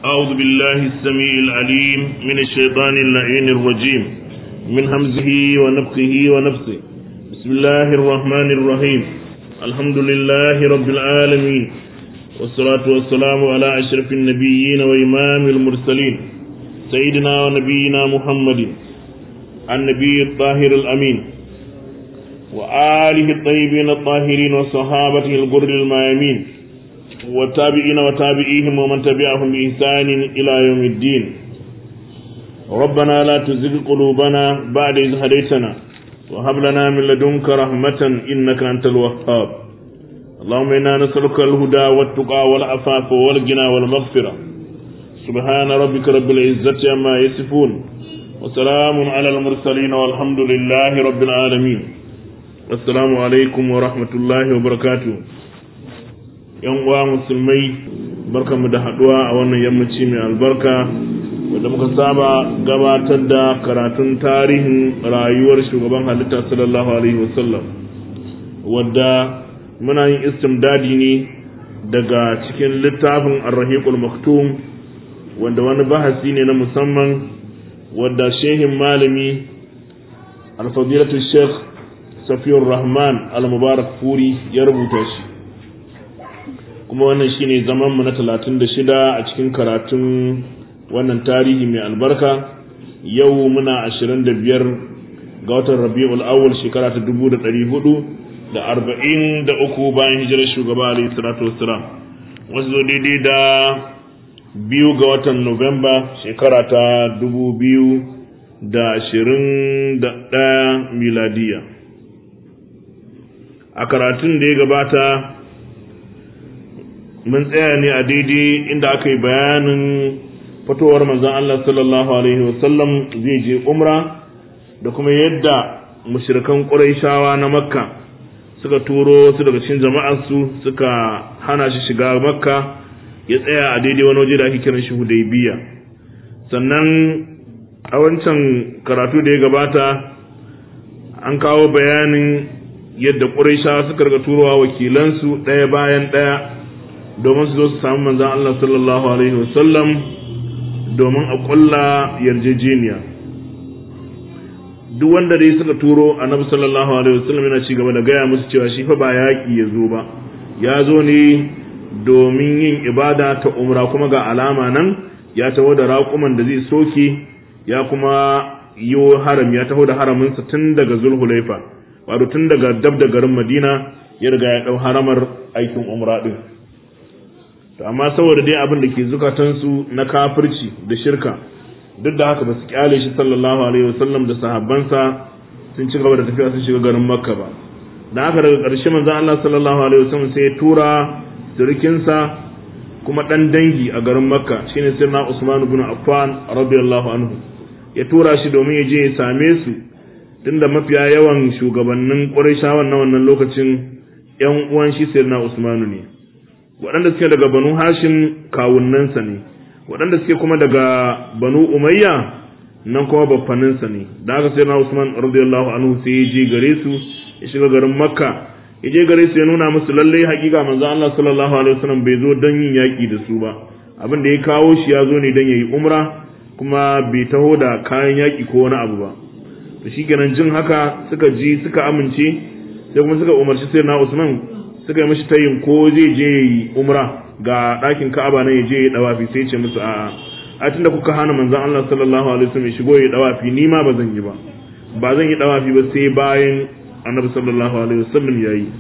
أعوذ بالله السميع العليم من الشيطان اللعين الرجيم من همزه ونفخه ونفسه بسم الله الرحمن الرحيم الحمد لله رب العالمين والصلاة والسلام على أشرف النبيين وإمام المرسلين سيدنا ونبينا محمد النبي الطاهر الأمين وآله الطيبين الطاهرين وصحابته الغر الميامين والتابعين وتابعيهم ومن تبعهم بإحسان إلى يوم الدين ربنا لا تزغ قلوبنا بعد إذ هديتنا وهب لنا من لدنك رحمة إنك أنت الوهاب اللهم إنا نسألك الهدى والتقى والعفاف والغنى والمغفرة سبحان ربك رب العزة عما يصفون وسلام على المرسلين والحمد لله رب العالمين السلام عليكم ورحمة الله وبركاته yan uwa musulmai barkamu da haduwa a wannan yammaci mai albarka wanda muka saba gabatar da karatun tarihin rayuwar shugaban halitta sallallahu alaihi wasallam wadda muna yin istimdadi ne daga cikin littafin arrahiqul maktum wanda wani bahasi ne na musamman wadda shehin malami alfadilatu sheikh safiyar rahman al-mubarak furi ya rubuta shi kuma wannan shine zaman mu na 36 a cikin karatun wannan tarihi mai albarka yau muna 25 ga watan Rabiul Awwal shekara ta 1400 da 43 bayan hijirar shugaba alayhi salatu wassalam wasu zo daidai da biyu ga watan Nuwamba shekara ta 2021 miladiya a karatun da ya gabata mun tsaya ne a daidai inda aka yi bayanin fitowar manzon Allah sallallahu alaihi wasallam zai je umra da kuma yadda mushrikan Qurayshawa na Makka suka turo su daga cikin jama'arsu suka hana shi shiga Makka ya tsaya a daidai wani waje da ake kiran shi Hudaybiya sannan a wancan karatu da ya gabata an kawo bayanin yadda Qurayshawa suka riga turowa wakilansu ɗaya bayan ɗaya domin su zo su samu manzan Allah sallallahu Alaihi wasallam domin a ƙulla yarjejeniya duk wanda dai suka turo annabi sallallahu Alaihi wasallam yana ci gaba da gaya musu cewa shi fa ba yaƙi ya zo ba ya zo ne domin yin ibada ta umra kuma ga alama nan ya taho da raƙuman da zai soke ya kuma yi haram ya taho da haraminsa tun daga zulhulaifa wato tun daga dab da garin madina ya riga ya ɗau haramar aikin umra ɗin to amma saboda dai abin da ke zukatansu na kafirci da shirka duk da haka ba su kyale shi sallallahu alaihi wasallam da sahabbansa sun ci gaba da tafiya sun shiga garin makka ba da haka daga ƙarshe manzon Allah sallallahu alaihi wasallam sai ya tura surikinsa kuma dan dangi a garin makka shine sirna Usman ibn Affan radiyallahu anhu ya tura shi domin ya je ya same su tunda mafiya yawan shugabannin Qurayshawan na wannan lokacin ƴan uwan shi sirna Usmanu ne waɗanda suke daga banu hashim kawunnansa ne waɗanda suke kuma daga banu umayya nan kuma baffaninsa ne da aka sai na usman radiyallahu anhu sai ya je gare su ya shiga garin makka ya je gare su ya nuna musu lalle hakika manzo Allah sallallahu alaihi wasallam bai zo don yin yaki da su ba abin da ya kawo shi ya zo ne don yayi umra kuma bai taho da kayan yaki ko wani abu ba to shikenan jin haka suka ji suka amince sai kuma suka umarci sai na usman suka yi mashi tayin ko zai je yi umra ga ɗakin ka'aba nan ya je ya dawafi sai ce musu a'a a tunda kuka hana manzon Allah sallallahu alaihi wasallam ya shigo ya dawafi ni ma ba zan yi ba ba zan yi dawafi ba sai bayan annabi sallallahu alaihi wasallam ya yi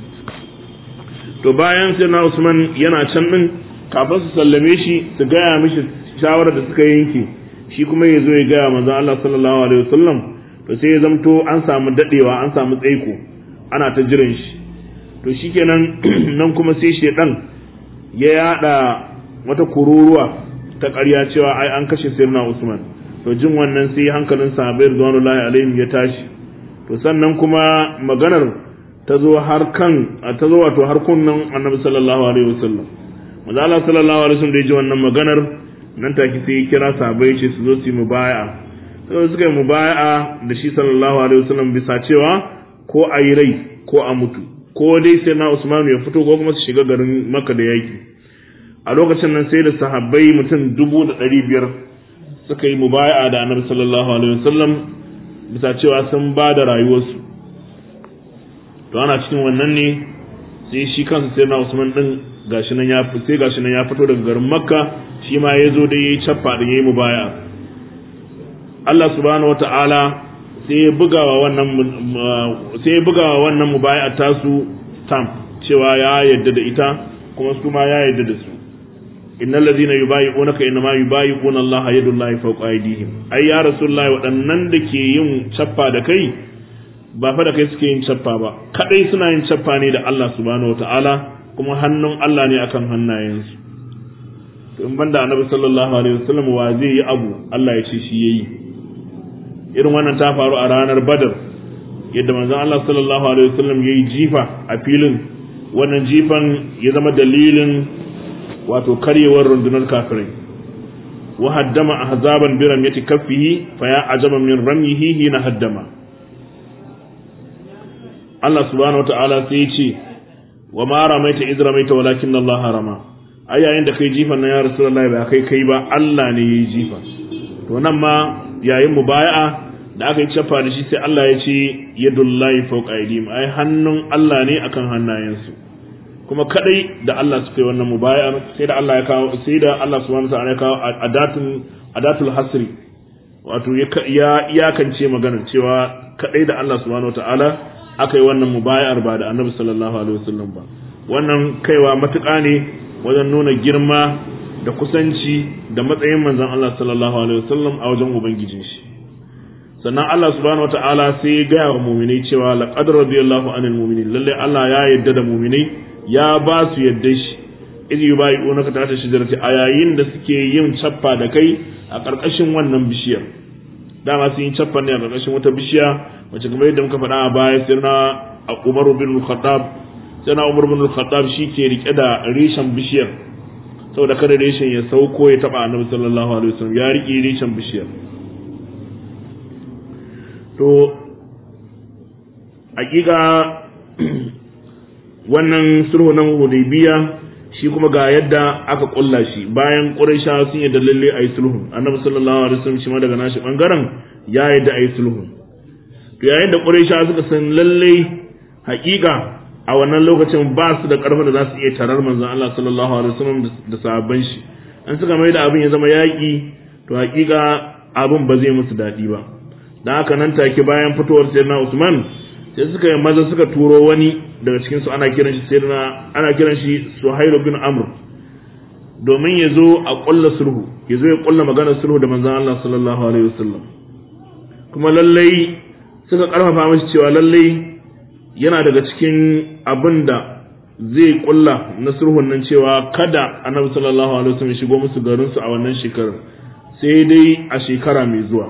to bayan sai na Usman yana can din kafin su sallame shi su gaya mishi shawarar da suka yanke shi kuma ya zo ya gaya manzon Allah sallallahu alaihi wasallam to sai ya zamto an samu dadewa an samu tsaiko ana ta jiran shi to shikenan nan kuma sai shedan ya yada wata kururuwa ta ƙarya cewa ai an kashe sirna Usman to jin wannan sai hankalin sahabbai radiyallahu alaihim ya tashi to sannan kuma maganar ta zo har kan ta zo wato har kunnan Annabi sallallahu alaihi wasallam manzo Allah sallallahu alaihi wasallam da ya ji wannan maganar nan take sai ya kira sahabbai ce su zo su yi mubaya'a sai suka yi mubaya'a da shi sallallahu alaihi wasallam bisa cewa ko a yi rai ko a mutu ko dai sai na Usman ya fito ko kuma su shiga garin Makka da yaki a lokacin nan sai da sahabbai mutum dubu da ɗari biyar suka yi mubaya'a da annabi sallallahu alaihi wasallam bisa cewa sun ba da rayuwarsu to ana cikin wannan ne sai shi kansa sai na usman din gashi nan ya sai gashi nan ya fito daga garin makka shi ma ya zo da yayi cappa da yayi mubaya'a Allah subhanahu wata'ala sai ya bugawa wannan sai ya bugawa wannan mubaya'a tasu stamp cewa ya yadda da ita kuma su ma ya yadda da su innal ladina yubayi'unaka inma yubayi'una Allah yadullahi fawqa aydihim ai ya rasulullahi waɗannan da ke yin cappa da kai ba fa da kai suke yin cappa ba kadai suna yin cappa ne da Allah subhanahu wata'ala kuma hannun Allah ne akan hannayensu to in banda annabi sallallahu alaihi wasallam wa zai yi abu Allah ya ce shi yayi irin wannan ta faru a ranar Badar yadda manzon Allah sallallahu alaihi wasallam yayi jifa a filin wannan jifan ya zama dalilin wato karyewar rundunar kafirai wa haddama ahzaban bi ramyati kaffihi fa ya ajaba min ramyihi hina haddama Allah subhanahu wataala sai ya ce wa ma ramaita iz ramaita walakin Allah harama ai yayin da kai jifan nan ya rasulullahi ba kai kai ba Allah ne yayi jifa to nan ma yayin mubaya'a da aka yi cafa da shi sai Allah ya ce yadullahi fawqa aydihim ai hannun Allah ne akan hannayensu kuma kadai da Allah suka yi wannan mubayar sai da Allah ya kawo sai da Allah subhanahu wa ta'ala ya kawo adatul adatul hasri wato ya iyakance magana cewa kadai da Allah subhanahu wa ta'ala aka yi wannan mubayar ba da Annabi sallallahu alaihi wasallam ba wannan kaiwa matuƙa ne wajen nuna girma da kusanci da matsayin manzon Allah sallallahu alaihi wasallam a wajen ubangijin shi sannan Allah subhanahu wa ta'ala sai ya gaya wa mu'minai cewa laqad radiyallahu anil mu'minin lalle Allah ya yarda da mu'minai ya ba su yadda shi iz yubayi'unaka ta ta shijarati a yayin da suke yin cappa da kai a ƙarƙashin wannan bishiyar dama sun yi cappa ne a ƙarƙashin wata bishiya wacce kamar yadda muka faɗa a baya sai na Umar bin Khattab sai na Umar bin Khattab shi ke rike da reshen bishiyar saboda kada reshen ya sauko ya taba Annabi sallallahu alaihi wasallam ya rike reshen bishiyar to hakika wannan sulhu na hudaybiya shi kuma ga yadda aka kulla shi bayan quraisha sun yadda lalle ayi sulhu annabi sallallahu alaihi wasallam shi ma daga nashi bangaren ya yadda ayi sulhu to yayin da quraisha suka san lalle hakika a wannan lokacin ba su da karfin da za su iya tarar manzon Allah sallallahu alaihi wasallam da sahabban shi an suka mai da abin ya zama yaki to hakika abin ba zai musu dadi ba dan haka nan take bayan fitowar sayyidina Usman sai suka yi maza suka turo wani daga cikin su ana kiran shi sayyidina ana kiran shi Suhailu bin Amr domin ya zo a kulla sulhu ya zo ya kulla maganar sulhu da manzon Allah sallallahu alaihi wasallam kuma lallai suka karfafa mashi cewa lallai yana daga cikin abin da zai kulla na sulhun nan cewa kada annabi sallallahu alaihi wasallam shigo musu garin su a wannan shekarar sai dai a shekara mai zuwa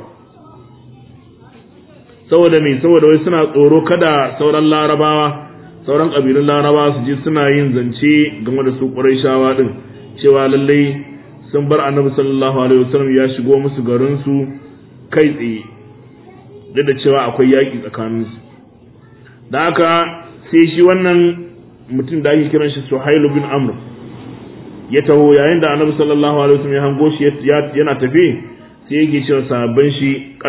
saboda me saboda wai suna tsoro kada sauran larabawa sauran kabilun larabawa su je suna yin zance game da su quraishawa din cewa lallai sun bar annabi sallallahu alaihi wasallam ya shigo musu garin su kai tsaye duk da cewa akwai yaƙi tsakaninsu da haka sai shi wannan mutum da ake kiran shi Suhailu bin Amr ya taho yayin da Annabi sallallahu alaihi wasallam ya hango shi yana tafi sai yake cewa sahabban shi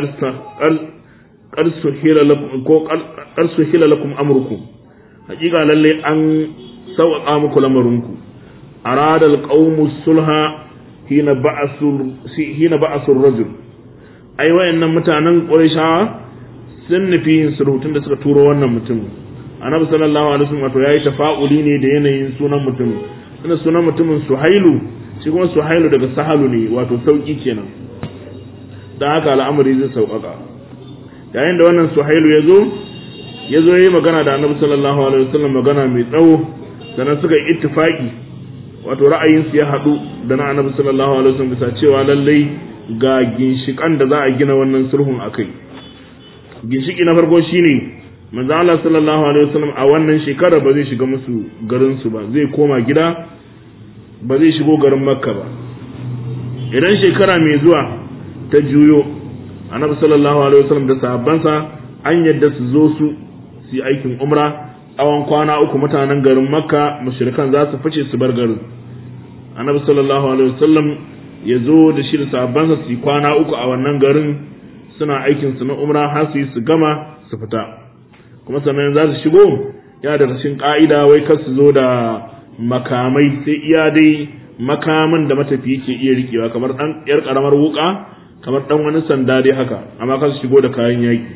qarsu hila lakum ko qarsu hila lakum amrukum hakika lalle an sauƙaƙa muku lamarinku arada alqawmu sulha hina ba'asu hina ba'asu rajul ai wayannan mutanen Qurayshawa sun nufi yin sulhu da suka turo wannan mutum annabi sallallahu alaihi wasallam wato yayi tafa'uli ne da yanayin sunan mutum ina sunan mutumin suhailu shi kuma suhailu daga sahalu ne wato sauki kenan dan haka al'amari zai sauƙaƙa yayin da wannan suhailu ya zo ya zo yayi magana da annabi sallallahu alaihi wasallam magana mai tsawo sannan suka yi ittifaki wato ra'ayinsu ya haɗu da na annabi sallallahu alaihi wasallam bisa cewa lallai ga ginshikan da za a gina wannan sulhun akai ginshiki na farko shine manzo Allah sallallahu alaihi wasallam a wannan shekara ba zai shiga musu garin su ba zai koma gida ba zai shigo garin Makka ba idan shekara mai zuwa ta juyo annabi sallallahu alaihi wasallam da sahabbansa an yadda su zo su su aikin umra tsawon kwana uku mutanen garin Makka mushrikan za su fice su bar garin annabi sallallahu alaihi wasallam ya zo da shi da sahabbansa su kwana uku a wannan garin suna aikin su na umra har su yi su gama su fita kuma sannan za su shigo ya da rashin ka'ida wai kar su zo da makamai sai iya dai makaman da matafi ke iya rikewa kamar dan yar karamar wuka kamar dan wani sanda dai haka amma kar su shigo da kayan yaki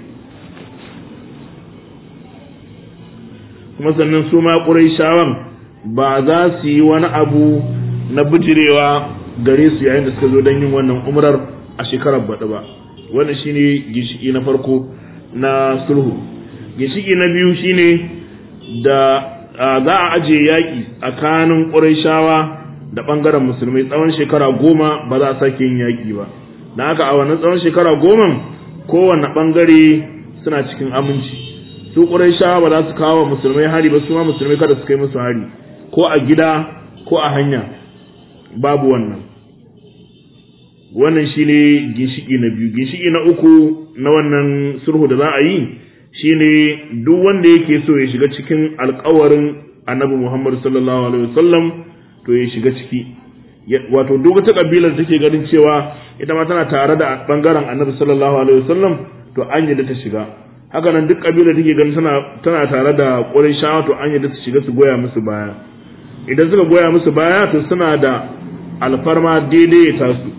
kuma sannan su ma ƙurayshawan ba za su yi wani abu na bijirewa gare su yayin da suka zo don yin wannan umrar a shekarar baɗi ba wannan shine ginshiki na farko na sulhu ginshiki na biyu shine da za a ajiye yaƙi tsakanin ƙurayshawa da ɓangaren musulmai tsawon shekara goma ba za a sake yin yaƙi ba da haka a wannan tsawon shekara goma kowane ɓangare suna cikin aminci su ƙurayshawa ba za su kawo musulmai hari ba su ma musulmai kada su kai musu hari ko a gida ko a hanya babu wannan wannan shine ginshiki na biyu ginshiki na uku na wannan sulhu da za a yi shine duk wanda yake so ya shiga cikin alkawarin annabi Muhammad sallallahu alaihi wasallam to ya shiga ciki wato duk wata kabilar da take ganin cewa ita ma tana tare da bangaren annabi sallallahu alaihi wasallam to an yi da ta shiga haka nan duk kabilar da take ganin tana tana tare da Qurayshawa to an yi da ta shiga su goya musu baya idan suka goya musu baya to suna da alfarma daidai ya tasu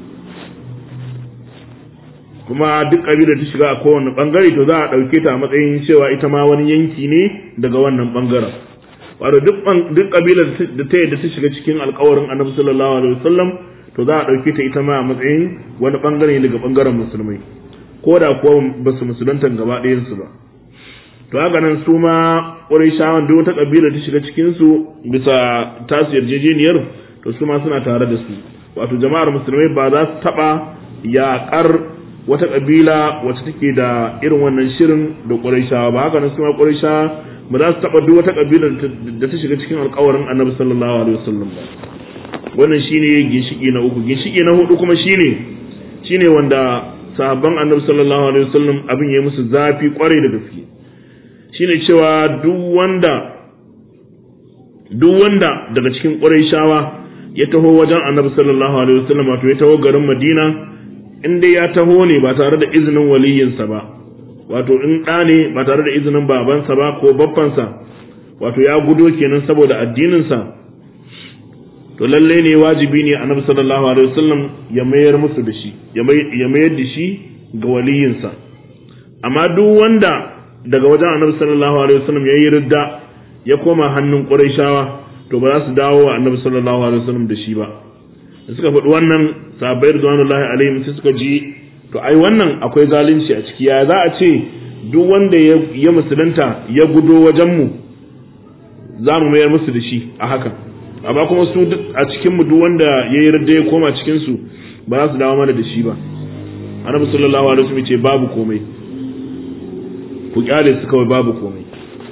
kuma duk kabilar ta shiga a kowane bangare to za a ɗauke ta a matsayin cewa ita ma wani yanki ne daga wannan bangaren wato duk duk kabilar da ta yadda ta shiga cikin alkawarin annabi sallallahu alaihi wasallam to za a ɗauke ta ita ma a matsayin wani bangare daga bangaren musulmai ko da kuwa ba su musulunta gaba ɗayansu ba to haka nan su ma ƙurayshawan duk wata kabila ta shiga cikin su bisa tasu yarjejeniyar to su ma suna tare da su wato jama'ar musulmai ba za su taɓa yaƙar wata kabila wacce take da irin wannan shirin da ƙurayshawa ba haka nan su ma ƙurayshawa ba za su taɓa duk wata kabila da ta shiga cikin alƙawarin annabi sallallahu alaihi wasallam ba wannan shine ginshiki na uku ginshiki na hudu kuma shine shine wanda sahabban annabi sallallahu alaihi wasallam abin ya musu zafi kwarai da gaske shine cewa duk wanda duk wanda daga cikin Qurayshawa ya taho wajen Annabi sallallahu alaihi wasallam wato ya taho garin Madina in dai ya taho ne ba tare da izinin waliyinsa ba wato in ɗa ne ba tare da izinin babansa ba ko babbansa wato ya gudo kenan saboda addininsa to lalle ne wajibi ne Annabi sallallahu alaihi wasallam ya mayar musu da shi ya mayar da shi ga waliyinsa amma duk wanda daga wajen annabi sallallahu alaihi wasallam yayi ridda ya koma hannun quraishawa to ba za su dawo wa annabi sallallahu alaihi wasallam da shi ba da suka faɗi wannan sahabbai ridwanullahi alaihim sai suka ji to ai wannan akwai zalunci a ciki ya za a ce duk wanda ya musulunta ya gudo wajen mu za mu mayar musu da shi a haka amma kuma su a cikin mu duk wanda yayi ridda ya koma cikin su ba za su dawo mana da shi ba annabi sallallahu alaihi wasallam ce babu komai ku kyale su kawai babu komai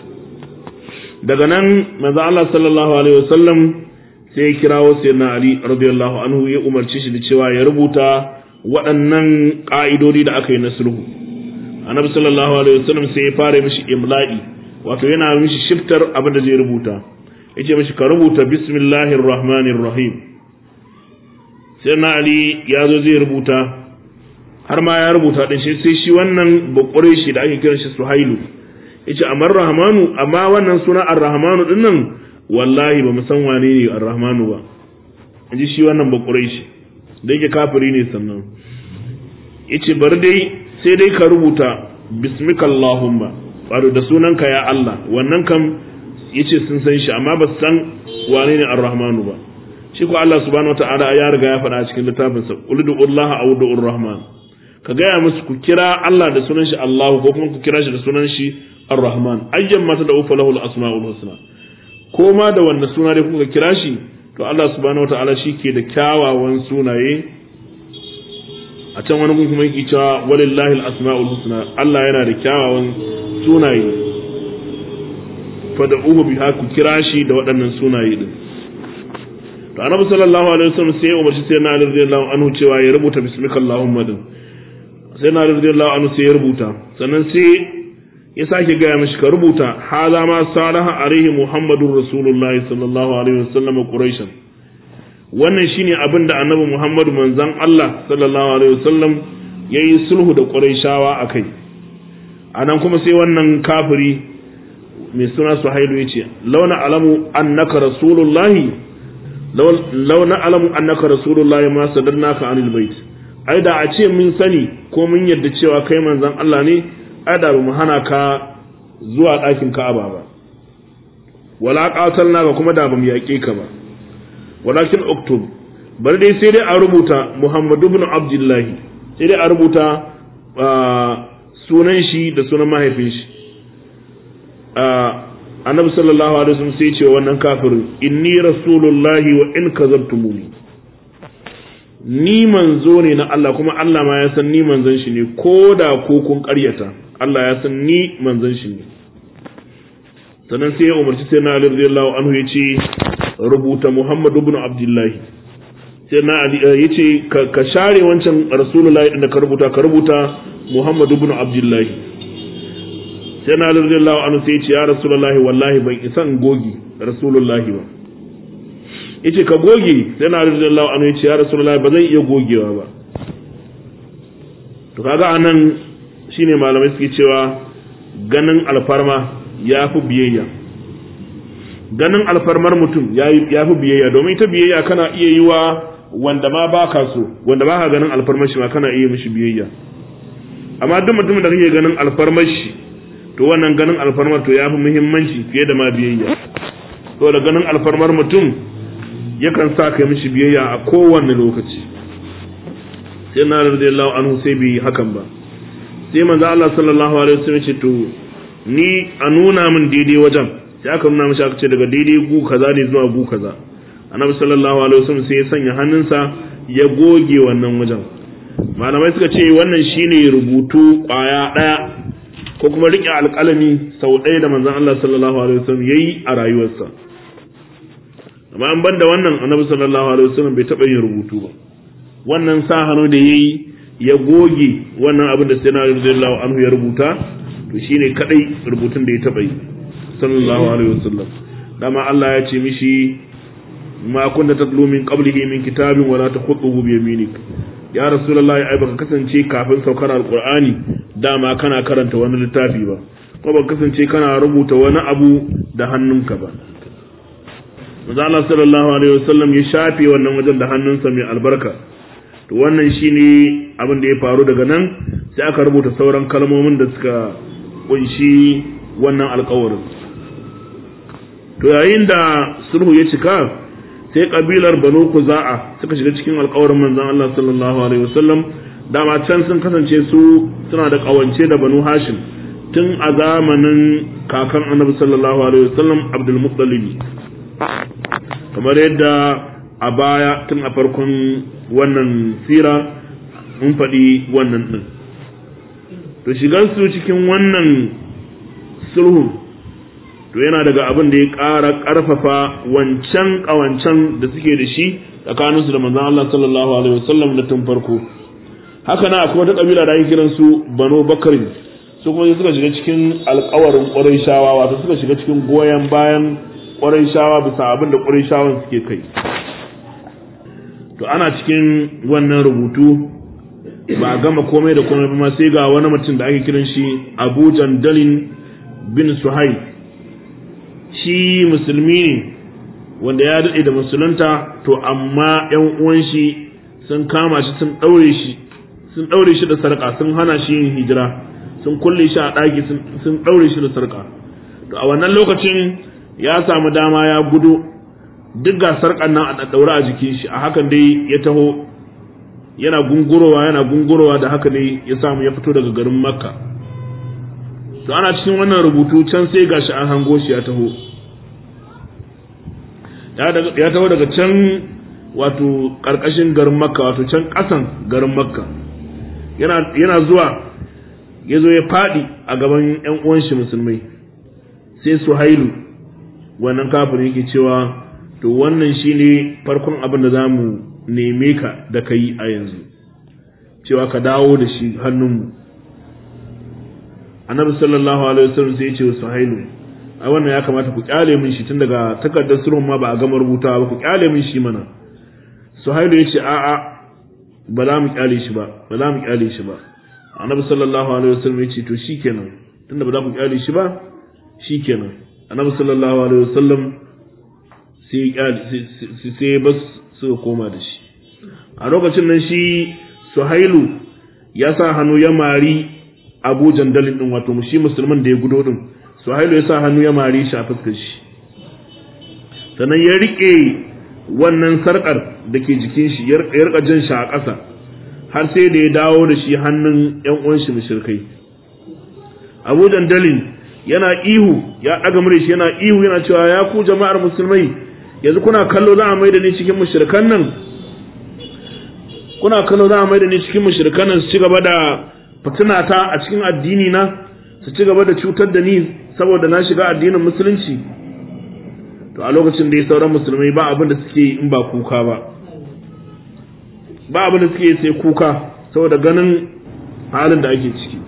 daga nan manzo Allah sallallahu alaihi wasallam sai ya kirawo sayyidina Ali radiyallahu anhu ya umarci shi da cewa ya rubuta waɗannan ƙa'idodi da aka yi na sulhu annabi sallallahu alaihi wasallam sai ya fara mishi imla'i wato yana mishi shiftar abin da zai rubuta yace mishi ka rubuta bismillahir rahmanir rahim sayyidina Ali ya zo zai rubuta har ma ya rubuta din shi sai shi wannan bakure shi da ake kiran shi Suhailu yace amar Rahmanu amma wannan suna Ar-Rahmanu din nan wallahi ba mu san wane ne Ar-Rahmanu ba inji shi wannan bakure shi da yake kafiri ne sannan yace bar dai sai dai ka rubuta bismikallahumma wato da sunanka ya Allah wannan kam yace sun san shi amma ba su san wane ne Ar-Rahmanu ba shi ko Allah subhanahu wataala ya riga ya faɗa cikin littafinsa qul du'ullaha aw du'ur rahman ka gaya musu ku kira Allah da sunan shi Allah ko kuma ku kira shi da sunan shi Ar-Rahman ayyan mata da ufa lahul asmaul husna ko ma da wanda suna dai kuka kira shi to Allah subhanahu wataala shi ke da kyawawan sunaye a can wani kuma yake cewa walillahi al-asmaul husna Allah yana da kyawawan sunaye fad'uhu biha ku kira shi da waɗannan sunaye din to annabi sallallahu alaihi wasallam sai ya umarci sai na radiyallahu anhu cewa ya rubuta bismikallahumma din sai na radiyallahu anhu sai ya rubuta sannan sai ya sake gaya mishi ka rubuta haza ma salaha alaihi muhammadur rasulullah sallallahu alaihi wasallam quraishan wannan shine abin da annabi Muhammadu manzon Allah sallallahu alaihi wasallam yayi sulhu da Qurayshawa akai anan kuma sai wannan kafiri mai suna Suhailu yace launa alamu annaka rasulullahi launa alamu annaka rasulullahi ma sadannaka anil bait ai da a ce mun sani ko mun yadda cewa kai manzon Allah ne ai da mu hana ka zuwa ɗakin Ka'aba ba wala qatalnaka kuma da bamu yaƙe ka ba walakin uktub bari dai sai dai a rubuta Muhammad ibn Abdullah sai dai a rubuta sunan shi da sunan mahaifin shi annabi sallallahu alaihi wasallam sai ce wannan kafirin inni rasulullahi wa in kazabtumuni ni manzo ne na Allah kuma Allah ma ya san ni manzon shi ne ko da ko kun ƙaryata Allah ya san ni manzon shi ne sannan sai ya umarci sai na Ali radiyallahu anhu ya ce rubuta Muhammad ibn Abdullah sai na Ali ya ce ka share wancan Rasulullahi din da ka rubuta ka rubuta Muhammad ibn Abdullah sai na Ali radiyallahu anhu sai ya ce ya Rasulullahi wallahi ban isan gogi Rasulullahi ba yace ka goge sai na Ali radiyallahu anhu ya ce ya Rasulullahi ba zan iya gogewa ba to kaga anan shine malamai suke cewa ganin alfarma ya fi biyayya ganin alfarmar mutum ya fi biyayya domin ita biyayya kana iya yi wa wanda ma ba ka so wanda ba ka ganin alfarmar shi ma kana iya mishi biyayya amma duk mutumin da kake ganin alfarmar shi to wannan ganin alfarmar to ya fi muhimmanci fiye da ma biyayya to da ganin alfarmar mutum yakan sa ka mishi biyayya a kowanne lokaci sai na radiyallahu anhu sai bai hakan ba sai manzo Allah sallallahu alaihi wasallam ce to ni a nuna min daidai wajen sai aka nuna mishi aka ce daga daidai gu kaza ne zuwa gu kaza annabi sallallahu alaihi wasallam sai ya sanya hannunsa ya goge wannan wajen malamai suka ce wannan shine rubutu kwaya daya ko kuma rike alƙalami sau ɗaya da manzon Allah sallallahu alaihi wasallam yayi a rayuwarsa amma an banda wannan annabi sallallahu alaihi wasallam bai taɓa yin rubutu ba wannan sa hannu da yayi ya goge wannan abin da sai na radiyallahu anhu ya rubuta to shine kadai rubutun da ya taba yi sallallahu alaihi wasallam dama Allah ya ce mishi ma kunta tatlu min qablihi min kitabin wala takhutuhu bi yaminik ya rasulullahi ai baka kasance kafin saukar alqur'ani dama kana karanta wani littafi ba ko baka kasance kana rubuta wani abu da hannunka ba Manzo Allah sallallahu alaihi wasallam ya shafe wannan wajen da hannunsa mai albarka to wannan shine abin da ya faru daga nan sai aka rubuta sauran kalmomin da suka kunshi wannan alkawarin to yayin da sulhu ya cika sai kabilar banu kuza'a suka shiga cikin alkawarin manzon Allah sallallahu alaihi wasallam dama can sun kasance su suna da kawance da banu hashim tun a zamanin kakan annabi sallallahu alaihi wasallam abdul muttalib kamar yadda a baya tun a farkon wannan sira mun faɗi wannan ɗin to shigarsu cikin wannan sulhu to yana daga abin da ya ƙara ƙarfafa wancan ƙawancen da suke da shi tsakaninsu da manzon Allah sallallahu alaihi wasallam da tun farko haka na akwai wata ƙabila da ake kiran su Banu Bakari su kuma suka shiga cikin alƙawarin Qurayshawa wato suka shiga cikin goyon bayan Qurayshawa bisa abin da Qurayshawan suke kai to ana cikin wannan rubutu ba gama komai da komai ba sai ga wani mutum da ake kiran shi Abu Jandalin bin Suhaib shi musulmi ne wanda ya daɗe da musulunta to amma ‘yan uwan shi sun kama shi sun ɗaure shi sun ɗaure shi da sarƙa sun hana shi yin hijira sun kulle shi a ɗaki sun ɗaure shi da sarƙa to a wannan lokacin ya samu dama ya gudu duk ga sarƙan nan a ɗaure a jikin shi a hakan dai ya taho yana gungurowa yana gungurowa da haka ne ya samu ya fito daga garin makka to ana cikin wannan rubutu can sai gashi an hango shi ya taho ya taho daga can wato ƙarƙashin garin makka wato can ƙasan garin makka yana zuwa ya zo ya faɗi a gaban 'yan uwan shi musulmai sai su hailu wannan kafin yake cewa to wannan shine farkon abin da za mu neme ka da ka yi a yanzu cewa ka dawo da shi hannunmu annabi sallallahu alaihi wasallam sai ya ce wa suhailu ai wannan ya kamata ku kyale min shi tun daga takardar sulhun ma ba a gama rubutawa ba ku kyale min shi mana suhailu ya ce a'a ba za mu kyale shi ba ba za mu kyale shi ba annabi sallallahu alaihi wasallam ya ce to shikenan tunda ba za ku kyale shi ba shikenan annabi sallallahu alaihi wasallam sai sai sai bas suka koma da shi a lokacin nan shi suhailu ya sa hannu ya mari abu jandalin din wato shi musulman da ya gudo din suhailu ya sa hannu ya mari shi a fuskar shi sannan ya rike wannan sarkar da ke jikin shi ya rika jin shi a ƙasa har sai da ya dawo da shi hannun ƴan uwan shi mushrikai abu jandalin yana ihu ya ɗaga mure shi yana ihu yana cewa ya ku jama'ar musulmai yanzu kuna kallo za a mai da ni cikin mushrikan nan kuna kallo za a mai da ni cikin mushrikan nan su ci gaba da fitinata a cikin addini na su ci gaba da cutar da ni saboda na shiga addinin musulunci to a lokacin da ya sauran musulmai ba abin da suke yi in ba kuka ba ba abin da suke yi sai kuka saboda ganin halin da ake ciki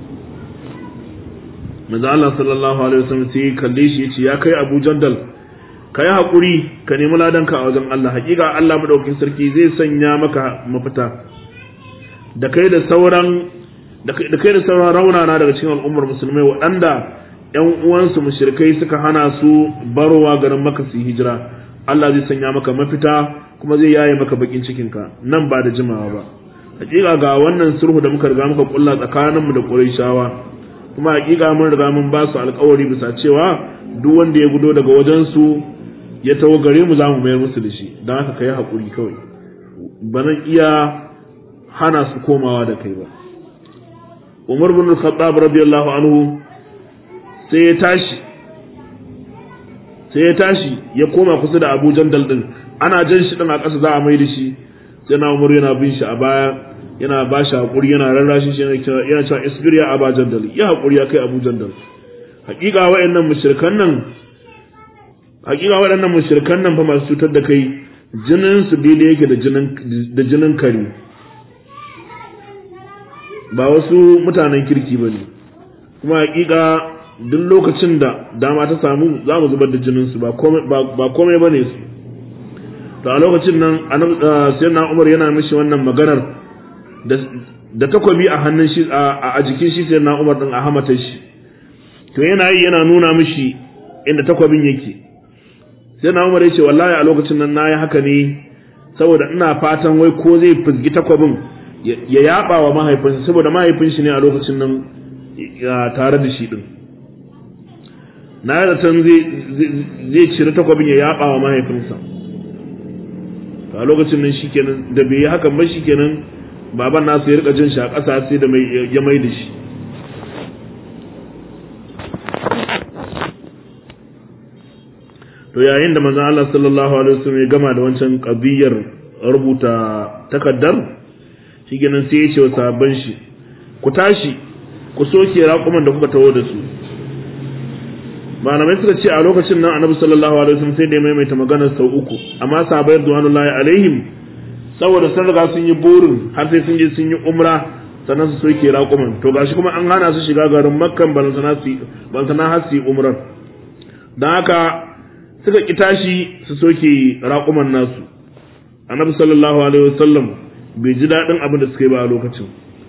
manzo Allah sallallahu alaihi wasallam sai kalle shi yace ya kai Abu Jandal ka yi haƙuri ka nemi ladanka a wajen Allah hakika Allah madaukakin sarki zai sanya maka mafita da kai da sauran da kai da sauran raunana daga cikin al'ummar musulmai waɗanda ƴan uwansu mushrikai suka hana su barowa garin maka su hijira Allah zai sanya maka mafita kuma zai yaye maka bakin cikinka nan ba da jimawa ba hakika ga wannan sulhu da muka riga muka kulla tsakaninmu da Qurayshawa kuma hakika mun riga mun ba su alƙawari bisa cewa duk wanda ya gudo daga wajen su ya tawo gare mu za mu mayar musu da shi don haka kai haƙuri kawai ba zan iya hana su komawa da kai ba Umar bin Khattab radiyallahu anhu sai ya tashi sai ya tashi ya koma kusa da Abu Jandal din ana jan shi din a ƙasa za a mai da shi sai na Umar yana bin shi a baya yana ba shi haƙuri yana rarrashi shi yana cewa isbir ya Abu Jandal ya haƙuri ya kai Abu Jandal hakika waɗannan mushrikan nan hakika waɗannan mushrikan nan fa masu cutar da kai jinin su daidai yake da jinin da jinin kare ba wasu mutanen kirki ba ne kuma hakika duk lokacin da dama ta samu za mu zubar da jinin su ba komai ba ne su to a lokacin nan sai na umar yana mishi wannan maganar da takobi a hannun shi a jikin shi sai na umar din a hamata shi to yana yi yana nuna mishi inda takwabin yake sai na umar ya ce wallahi a lokacin nan na yi haka ne saboda ina fatan wai ko zai fizgi takwabin ya yaba wa mahaifinsa saboda mahaifin shi ne a lokacin nan tare da shi din na yi zaton zai cire takwabin ya yaba wa mahaifinsa a lokacin nan shikenan da bai yi hakan ba shikenan baban nasu ya rika jin shi a ƙasa sai da ya mai da shi to yayin da manzon Allah sallallahu alaihi wasallam ya gama da wancan kabiyar rubuta takaddar shikenan sai ya ce wa sahabban shi ku tashi ku soke raƙuman da kuka taho da su malamai suka ce a lokacin nan annabi sallallahu alaihi wasallam sai da ya maimaita maganar sau uku amma sahabbai radwanullahi alaihim saboda sun riga sun yi burin har sai sun je sun yi umra sannan su soke raƙuman to gashi kuma an hana su shiga garin makkan balantana su balantana har su yi umrar don haka suka ki tashi su soke raƙuman nasu annabi sallallahu alaihi wasallam bai ji daɗin abin da suka yi ba a lokacin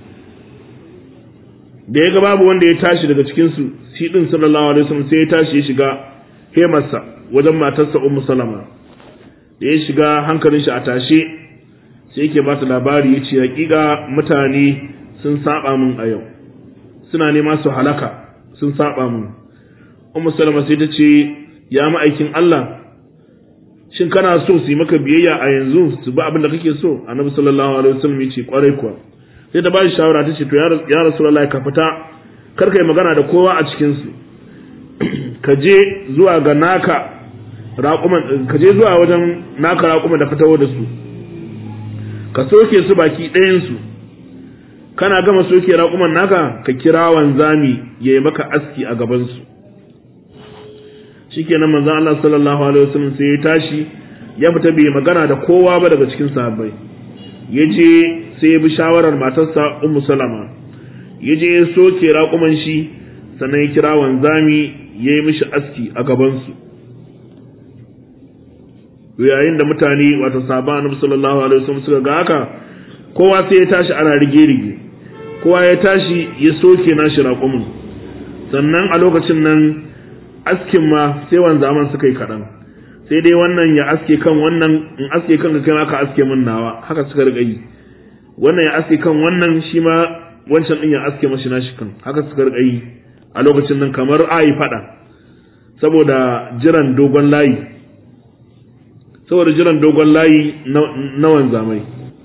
da ya ga babu wanda ya tashi daga cikin su shi din sallallahu alaihi wasallam sai ya tashi ya shiga hemarsa wajen matarsa ummu salama da ya shiga hankalin shi a tashe sai yake ba ta labari ya ce hakika mutane sun saba min a yau suna nema su halaka sun saba min ummu salama sai ta ce ya ma'aikin Allah shin kana so su yi maka biyayya a yanzu su ba abin da kake so annabi sallallahu alaihi wasallam ya ce kwarai kuwa sai ta ba shi shawara ta ce to ya rasulullahi ka fita kar kai magana da kowa a cikin su ka je zuwa ga naka raƙuman ka je zuwa wajen naka raƙuman da fitawo da su ka soke su baki ɗayan su kana gama soke raƙuman naka ka kira wanzami ya yi maka aski a gaban su shikenan manzon Allah sallallahu alaihi wasallam sai ya tashi ya fita bai magana da kowa ba daga cikin sahabbai ya je sai ya bi shawarar matarsa Ummu Salama ya je ya soke raƙuman shi sannan ya kira wanzami ya yi mishi aski a gabansu yayin da mutane wato sahabban annabi sallallahu alaihi wasallam suka ga haka kowa sai ya tashi ana rige rige kowa ya tashi ya soke nashi raƙumin sannan a lokacin nan askin ma sai wanzaman suka yi kaɗan sai dai wannan ya aske kan wannan in aske kan ka kai aka aske min nawa haka suka riƙa yi wannan ya aske kan wannan shi ma wancan din ya aske mashi nashi kan haka suka riƙa yi a lokacin nan kamar a yi faɗa saboda jiran dogon layi saboda jiran dogon layi na wanzamai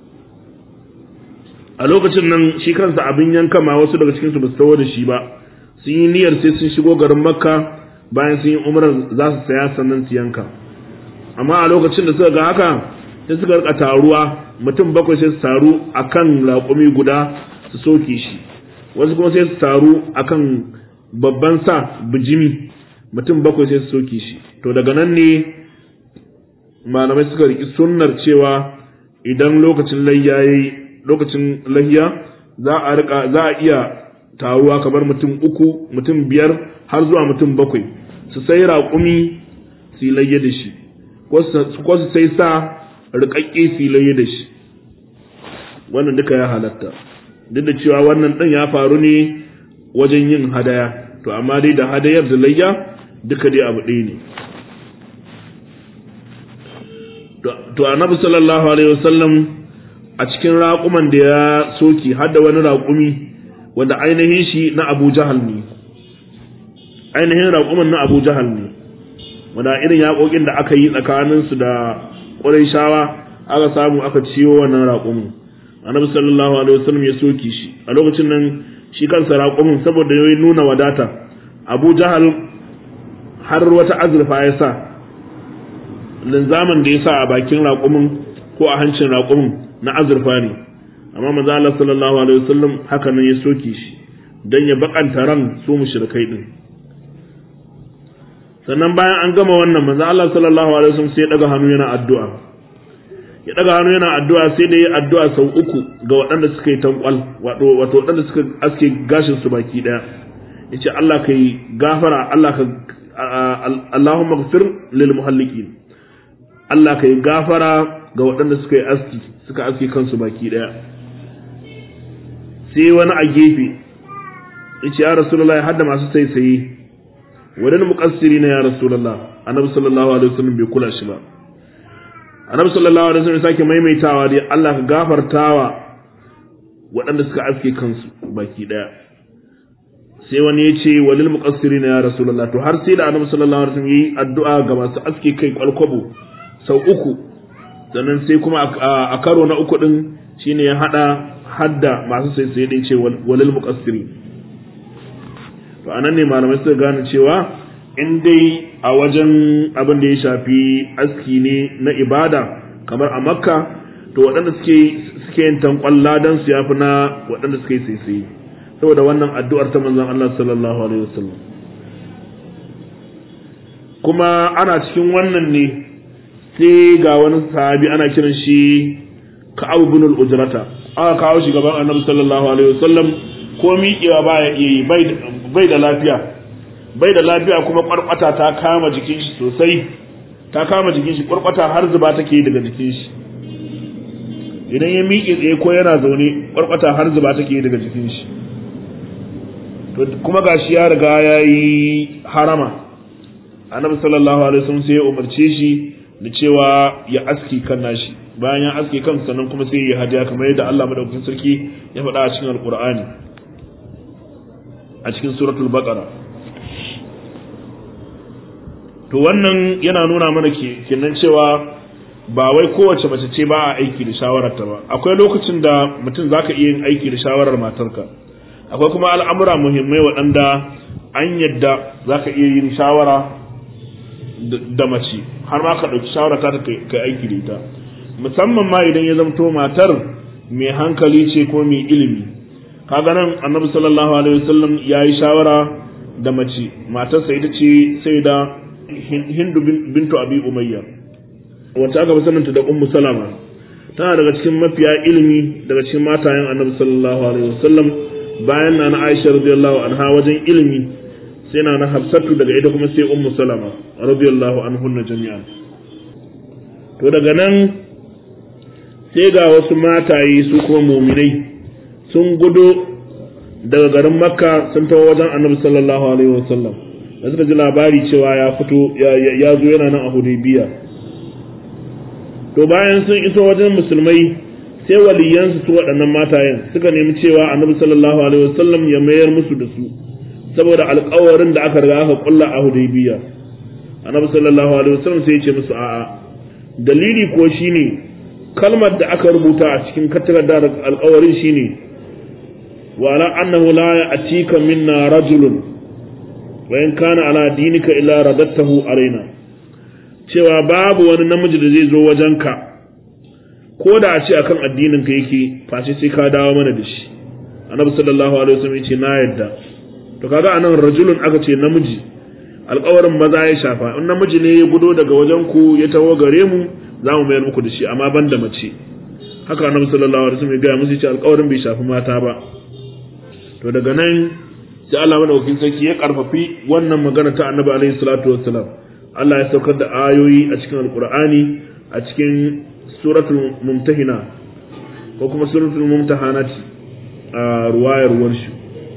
a lokacin nan shi kansa abin yanka ma wasu daga cikinsu ba su tawo da shi ba sun yi niyyar sai sun shigo garin makka bayan sun yi umrar za su saya sannan su yanka amma a lokacin da suka ga haka sai suka rika taruwa mutum bakwai sai su taru akan raƙumi guda su soke shi wasu kuma sai su taru akan babban sa bijimi mutum bakwai sai su soke shi to daga nan ne malamai suka riki sunnar cewa idan lokacin layya yayi lokacin layya za a rika za a iya taruwa kamar mutum uku mutum biyar har zuwa mutum bakwai su sai raƙumi su layya da shi ko su sai sa rikakke su layya da shi wannan duka ya halatta duk da cewa wannan ɗin ya faru ne wajen yin hadaya to amma dai da hadayar da layya duka dai abu ɗaya ne to annabi sallallahu alaihi wasallam a cikin raƙuman da ya soki har da wani raƙumi wanda ainihin shi na Abu Jahal ne ainihin raƙuman na Abu Jahal ne wanda irin yaƙoƙin da aka yi tsakanin su da Qurayshawa aka samu aka ciyo wannan raƙumin annabi sallallahu alaihi wasallam ya soki shi a lokacin nan shi kansa raƙumin saboda yayi nuna wadata Abu Jahal har wata azurfa ya sa linzamin da ya sa a bakin raƙumin ko a hancin raƙumin na azurfa ne amma manzo Allah sallallahu alaihi wasallam haka nan ya soke shi dan ya bakanta ran su mushrikai din sannan bayan an gama wannan manzo Allah sallallahu alaihi wasallam sai ya daga hannu yana addu'a ya daga hannu yana addu'a sai da ya addu'a sau uku ga waɗanda suka yi tankwal wato wato waɗanda suka aske gashin su baki daya yace Allah kai gafara Allah ka Allahumma ghfir lil muhallikin Allah kai gafara ga waɗanda suka yi aski suka aske kansu baki daya sai wani a gefe yace ya rasulullahi hadda masu saisaye wadan muqassiri na ya rasulullah annabi sallallahu alaihi wasallam bai kula shi ba annabi sallallahu alaihi wasallam sake maimaitawa dai Allah ka gafartawa waɗanda suka aske kansu baki daya sai wani ya ce walil muqassiri na ya rasulullah to har sai da annabi sallallahu alaihi wasallam yi addu'a ga masu aske kai kwalkwabo sau uku sannan sai kuma a karo na uku din shine ya hada hadda masu sai sai din ce walil muqassiri to anan ne malamai suka gane cewa in dai a wajen abin da ya shafi aski ne na ibada kamar a makka to waɗanda suke suke yin tankwalla dan su yafi na waɗanda suke sai sai saboda wannan addu'ar ta manzon Allah sallallahu alaihi wasallam kuma ana cikin wannan ne sai ga wani sahabi ana kiran shi Ka'ab ibn al-Ujrata aka kawo shi gaban Annabi sallallahu alaihi wasallam ko miƙewa baya iya yi bai da lafiya bai da lafiya kuma kwarkwata ta kama jikin shi sosai ta kama jikin shi kwarkwata har zuba take daga jikin shi idan ya miƙe tsaye ko yana zaune kwarkwata har zuba take daga jikin shi kuma gashi ya riga ya yi harama annabi sallallahu alaihi wasallam sai ya umarce shi da cewa ya aski kan nashi bayan ya aski kan sannan kuma sai ya hadiya kamar yadda Allah madaukakin sarki ya faɗa a cikin alqur'ani a cikin suratul baqara to wannan yana nuna mana kenan cewa ba wai kowace mace ce ba a aiki da shawararta ba akwai lokacin da mutum zaka iya yin aiki da shawarar matarka akwai kuma al'amura muhimmai waɗanda an yadda zaka iya yin shawara da mace har ma ka ɗauki shawara ta ka aiki da ita musamman ma idan ya zamto matar mai hankali ce ko mai ilimi kaga nan annabi sallallahu alaihi wasallam ya yi shawara da mace matarsa ita ce sai da hindu bintu abi umayya wacce aka fi saninta da ummu salama tana daga cikin mafiya ilimi daga cikin matayen annabi sallallahu alaihi wasallam bayan na na aisha radiyallahu anha wajen ilimi sai na na hafsatu daga ita kuma sai ummu salama radiyallahu anhunna jami'an to daga nan sai ga wasu mataye su kuma muminai sun gudu daga garin makka sun tawo wajen annabi sallallahu alaihi wasallam da suka ji labari cewa ya fito ya zo yana nan a hudaybiya to bayan sun iso wajen musulmai sai waliyansu su waɗannan matayen suka nemi cewa annabi sallallahu alaihi wasallam ya mayar musu da su saboda alƙawarin da aka riga aka kulla a hudaybiya annabi sallallahu alaihi wasallam sai ya ce musu a'a dalili ko shine kalmar da aka rubuta a cikin takardar alƙawarin shine wa ala annahu la ya'tika minna rajulun wa in kana ala dinika illa radattahu alaina cewa babu wani namiji da zai zo wajenka ko da a ce akan addinin ka yake face sai ka dawo mana da shi annabi sallallahu alaihi wasallam yace na yadda to kaga anan rajulun aka ce namiji alƙawarin maza ya shafa in namiji ne ya gudo daga wajen ku ya tawo gare mu za mu mayar muku da shi amma ban da mace haka annabi sallallahu alaihi wasallam ya ga musu ce alƙawarin bai shafi mata ba to daga nan sai Allah madaukakin sarki ya karfafi wannan magana ta annabi alaihi salatu wassalam Allah ya saukar da ayoyi a cikin alqur'ani a cikin suratul mumtahina ko kuma suratul mumtahanat a ruwayar warshi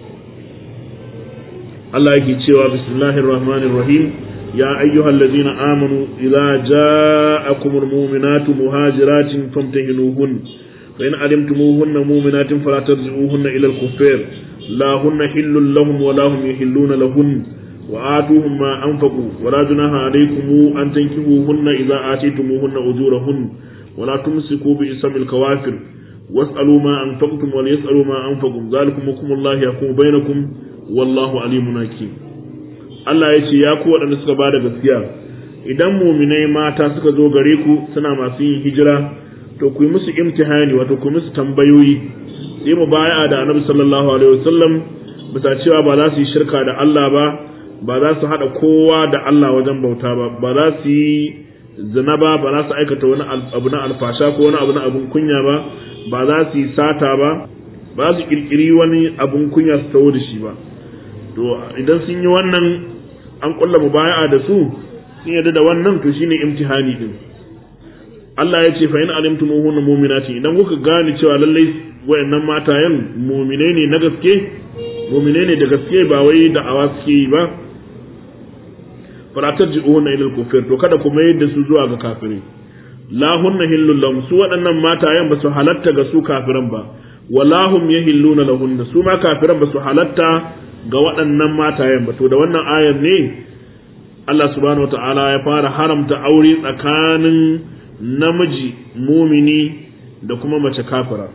Allah yake cewa bismillahir rahmanir rahim ya ayyuhal ladzina amanu idza ja'akumul mu'minatu muhajiratin famtahinuhun fa in alimtumuhunna mu'minatin fala tarji'uhunna ila al-kuffar la hunna hillun lahum wa la hum yahilluna lahun wa atuhum ma anfaqu wa la junaha alaykum an tankihuhunna idza atitumuhunna ujurahun ولا تمسكوا باسم الكوافر واسألوا ما أنفقتم وليسألوا ما أنفقوا ذلكم حكم الله يحكم بينكم والله عليم حكيم Allah ya ce ya ku waɗanda suka ba da gaskiya idan muminai mata suka zo gare ku suna masu yin hijira to ku yi musu imtihani wato ku musu tambayoyi sai mu baya da annabi sallallahu alaihi wasallam bisa cewa ba za su yi shirka da Allah ba ba za su haɗa kowa da Allah wajen bauta ba ba za su yi zina ba ba za su aikata wani abu na alfasha ko wani abu na abun kunya ba ba za su yi sata ba ba za su kirkiri wani abun kunya su tawo da shi ba to idan sun yi wannan an kulla mubaya'a da su sun yarda da wannan to shine imtihani din Allah ya ce fa in alimtumuhunna mu'minati idan kuka gane cewa lallai wayannan matayen mu'mine ne na gaske mu'mine ne da gaske ba wai da awa suke yi ba fala tarji'una ila al-kufr to kada ku mayar da su zuwa ga kafirai la hunna hillul lahum su waɗannan matayen ba su halatta ga su kafiran ba wala hum yahilluna lahunna su ma kafiran ba su halatta ga waɗannan matayen ba to da wannan ayar ne Allah subhanahu wata'ala ya fara haramta aure tsakanin namiji mumini da kuma mace kafira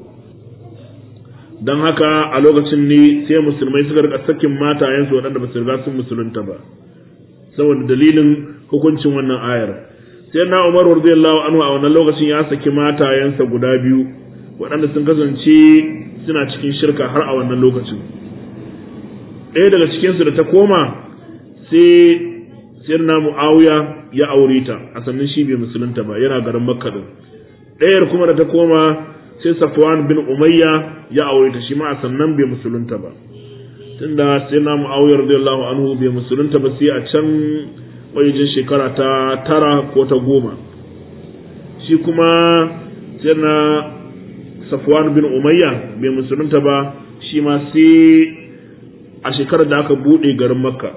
don haka a lokacin ne sai musulmai suka rika sakin matayensu waɗanda ba su riga sun musulunta ba saboda dalilin hukuncin wannan ayar sai na Umar radiyallahu anhu a wannan lokacin ya saki matayensa guda biyu waɗanda sun kasance suna cikin shirka har a wannan lokacin ɗaya daga cikinsu da ta koma sai sirna Muawiya ya aure ta a sannan shi bai musulunta ba yana garin Makka din ɗayar kuma da ta koma sai Safwan bin Umayya ya aure ta shi ma a sannan bai musulunta ba tunda sai na Muawiya radiyallahu anhu bai musulunta ba sai a can wajen shekara ta tara ko ta goma shi kuma sai na Safwan bin Umayya bai musulunta ba shi ma sai a shekarar da aka bude garin Makka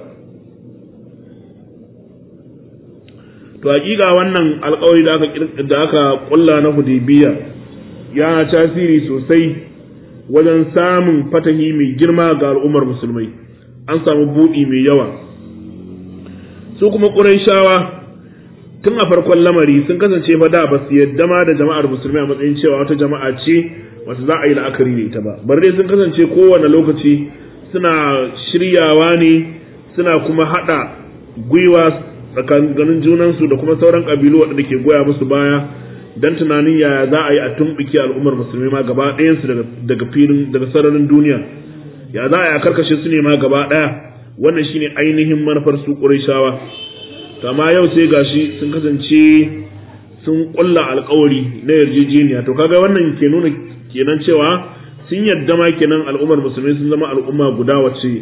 to hakika wannan alƙawari da aka da aka kulla na Hudaybiya ya tasiri sosai wajen samun fatahi mai girma ga al'ummar musulmai an samu buɗi mai yawa su kuma ƙurayshawa tun a farkon lamari sun kasance fa da ba su yadda ma da jama'ar musulmai a matsayin cewa wata jama'a ce wata za a yi la'akari da ita ba bar dai sun kasance kowane lokaci suna shiryawa ne suna kuma haɗa gwiwa tsakanin junansu da kuma sauran ƙabilu waɗanda ke goya musu baya dan tunanin yaya za a yi a tumɓuke al'ummar musulmi ma gaba ɗayansu daga filin daga sararin duniya ya za a yi a karkashe su ne ma gaba ɗaya wannan shine ainihin manufar su ƙurayshawa to amma yau sai gashi sun kasance sun ƙulla alƙawari na yarjejeniya to kaga wannan ke nuna kenan cewa sun yadda ma kenan al'ummar musulmi sun zama al'umma guda wacce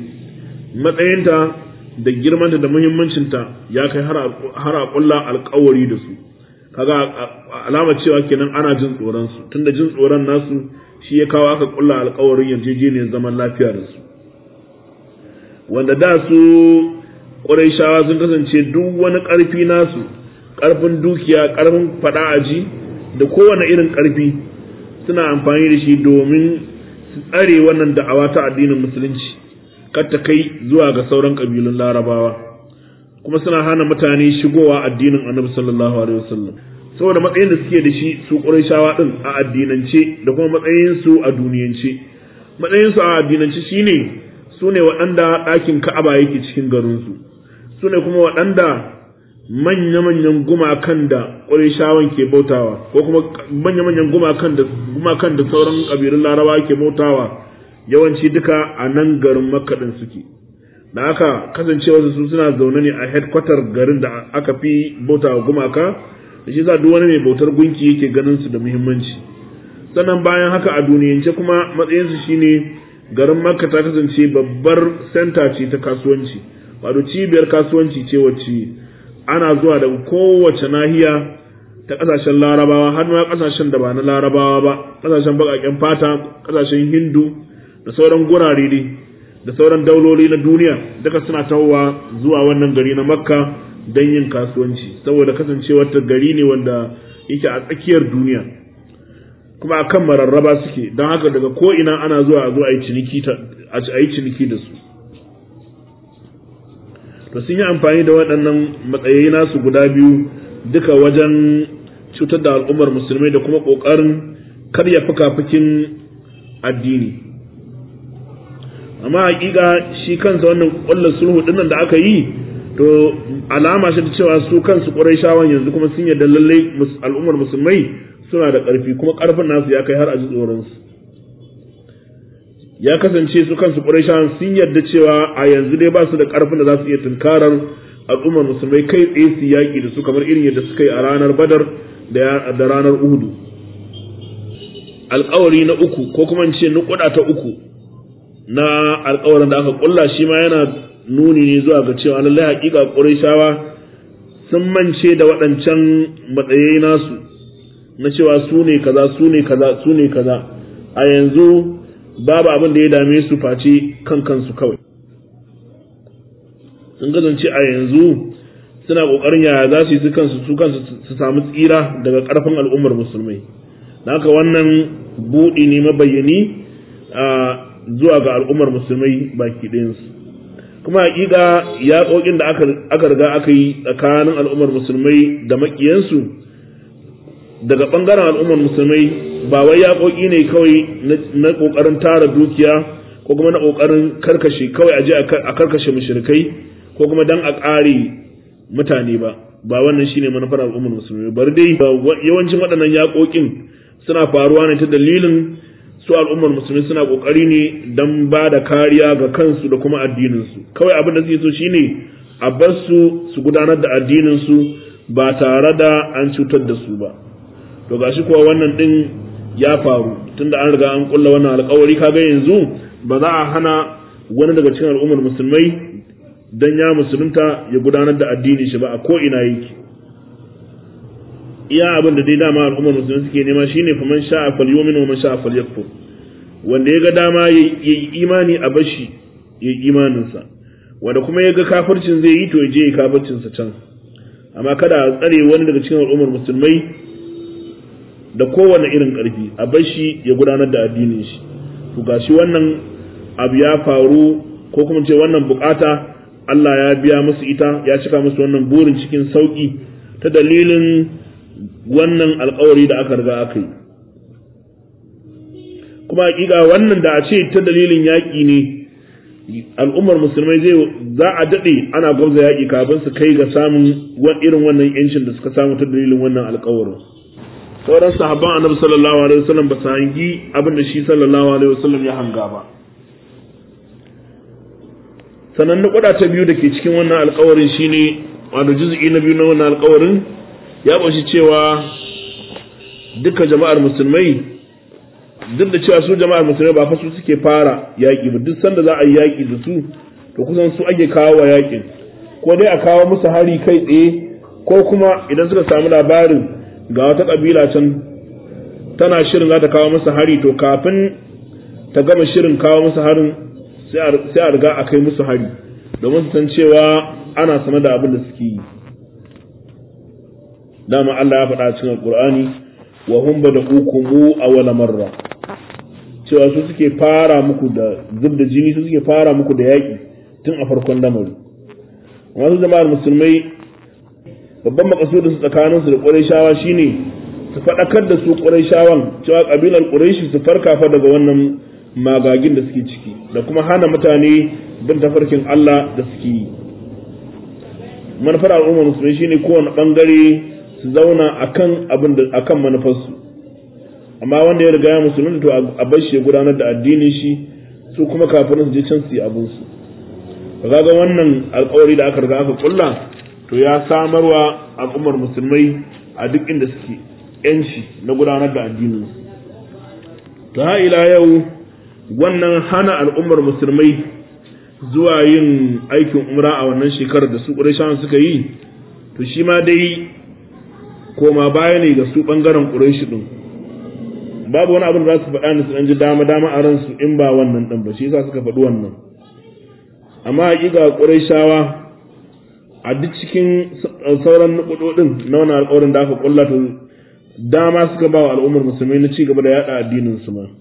matsayinta da girmanta da muhimmancinta ya kai har a ƙulla alƙawari da su kaga alama cewa kenan ana jin tsoron su tunda jin tsoron nasu shi ya kawo aka kulla alƙawarin yarjejeniyar zaman lafiya da su wanda da su Qurayshawa sun kasance duk wani ƙarfi nasu ƙarfin dukiya ƙarfin faɗa aji da kowane irin ƙarfi suna amfani da shi domin su tsare wannan da'awa ta addinin musulunci kar ta kai zuwa ga sauran ƙabilun larabawa kuma suna hana mutane shigowa addinin annabi sallallahu alaihi wasallam saboda matsayin da suke da shi su ƙurayshawa din a addinance da kuma matsayin su a duniyance matsayin su a addinance shine su ne waɗanda ɗakin ka'aba yake cikin garinsu su ne kuma waɗanda manya-manyan gumakan da ƙwarishawan ke bautawa ko kuma manya-manyan gumakan da gumakan da sauran ƙabilun laraba ke bautawa yawanci duka a nan garin makaɗin suke da aka kasancewa su suna zaune ne a headquarter garin da aka fi bautawa gumaka da shi za duk wani mai bautar gunki yake ganin su da muhimmanci sannan bayan haka a duniyance kuma matsayinsu shine garin makka ta kasance babbar senta ce ta kasuwanci wato cibiyar kasuwanci ce wacce ana zuwa daga kowace nahiya ta kasashen larabawa har ma kasashen da ba na larabawa ba kasashen bakaken fata kasashen hindu da sauran gurare ne da sauran dauloli na duniya duka suna tahowa zuwa wannan gari na makka don yin kasuwanci saboda kasancewar ta gari ne wanda yake a tsakiyar duniya kuma a kan mararraba suke don haka daga ko'ina ana zuwa a zo a yi ciniki da su to sun yi amfani da waɗannan matsayi nasu guda biyu duka wajen cutar da al'ummar musulmai da kuma ƙoƙarin karya fuka-fukin addini amma hakika shi kansa wannan ƙwallon sulhu ɗinnan da aka yi to alama shi da cewa su kansu ƙwarai shawan yanzu kuma sun yarda lallai al'ummar musulmai suna da ƙarfi kuma ƙarfin nasu ya kai har a ji tsoronsu ya kasance su kansu ƙurayshawan sun yarda cewa a yanzu dai ba su da ƙarfin da za su iya tunkarar al'ummar musulmai kai tsaye su yaƙi da su kamar irin yadda suka yi a ranar badar da ranar uhudu alƙawari na uku ko kuma ce nukuda ta uku na alƙawarin da aka ƙulla shi ma yana nuni ne zuwa ga cewa lallai haƙiƙa ƙurayshawa sun mance da waɗancan matsayai nasu na cewa su ne kaza su ne kaza su ne kaza a yanzu babu abin da ya dame su face kan kansu kawai sun kasance a yanzu suna kokarin yaya za su yi su kansu su kansu su samu tsira daga karfin al'ummar musulmai da haka wannan buɗi ne mabayyani a zuwa ga al'ummar musulmai baki ɗayansu kuma hakika yaƙoƙin da aka riga aka yi tsakanin al'ummar musulmai da maƙiyansu daga ɓangaren al'ummar musulmai ba wai yaƙoƙi ne kawai na ƙoƙarin tara dukiya ko kuma na ƙoƙarin karkashe kawai a je a karkashe mushrikai ko kuma dan a ƙare mutane ba ba wannan shine manufar al'ummar musulmai bari dai yawancin waɗannan yaƙoƙin suna faruwa ne ta dalilin su al'ummar musulmi suna ƙoƙari ne don ba da kariya ga kansu da kuma addininsu kawai abin da suke so shine a bar su su gudanar da addininsu ba tare da an cutar da su ba to gashi kuwa wannan din ya faru tunda an riga an kulla wannan alƙawari kaga yanzu ba za a hana wani daga cikin al'ummar musulmai dan ya musulunta ya gudanar da addinin shi ba a ko ina yake iya abin da dai dama al'ummar musulmi suke nema shine fa man sha'a falyumin wa man sha'a falyakfur wanda ya ga dama ya yi imani a bashi ya yi imaninsa wanda kuma ya ga kafircin zai yi to ya je ya kafircinsa can amma kada a tsare wani daga cikin al'ummar musulmai da kowane irin ƙarfi a bar shi ya gudanar da addinin shi to gashi wannan abu ya faru ko kuma ce wannan bukata Allah ya biya musu ita ya cika musu wannan burin cikin sauki ta dalilin wannan alkawari da aka riga aka yi kuma hakika wannan da a ce ta dalilin yaƙi ne al'ummar musulmai zai za a daɗe ana gwamza yaƙi kafin su kai ga samun irin wannan yancin da suka samu ta dalilin wannan alkawarin sauran sahabban annabi sallallahu alaihi wasallam ba su hangi abin da shi sallallahu alaihi wasallam ya hanga ba sannan nukuda ta biyu da ke cikin wannan alkawarin shine wato juz'i na biyu na wannan alkawarin ya ƙunshi cewa duka jama'ar musulmai duk da cewa su jama'ar musulmai ba fa su suke fara yaƙi ba duk sanda za a yi yaƙi da su to kusan su ake kawo wa yaƙin ko dai a kawo musu hari kai tsaye ko kuma idan suka samu labarin ga wata kabila can tana shirin za ta kawo masa hari to kafin ta gama shirin kawo masa harin sai a riga a kai musu hari domin su san cewa ana sane da abin da suke yi dama Allah ya faɗa cikin Alƙur'ani wa hum bada'ukum awwala marra cewa su suke fara muku da zub da jini su suke fara muku da yaƙi tun a farkon lamari wasu jama'ar musulmai babban makasudin su tsakanin su da Qurayshawa shine su faɗakar da su Qurayshawan cewa kabilar Qurayshi su farka fa daga wannan magagin da suke ciki da kuma hana mutane bin tafarkin Allah da suke yi manufar al'ummar musulmai shine kowane bangare su zauna akan abin da akan manufarsu amma wanda ya riga ya musulunta to a bar shi ya gudanar da addinin shi su kuma kafin su je can su yi abin su kaga wannan alƙawari da aka riga aka kulla to ya samarwa al'ummar musulmai a duk inda suke yanci na gudanar da addinin su to ha ila yau wannan hana al'ummar musulmai zuwa yin aikin umra a wannan shekarar da su ƙurashawan suka yi to shi ma dai koma baya ne ga su ɓangaren ƙurashi ɗin babu wani abin da za su faɗa ni su ɗan ji dama dama a ransu in ba wannan ɗin ba shi yasa suka faɗi wannan amma haƙiƙa ƙurashawa a duk cikin sauran nukuɗoɗin na wani alƙawarin da aka ƙulla to dama suka ba wa al'ummar musulmai na ci gaba da yaɗa addinin su ma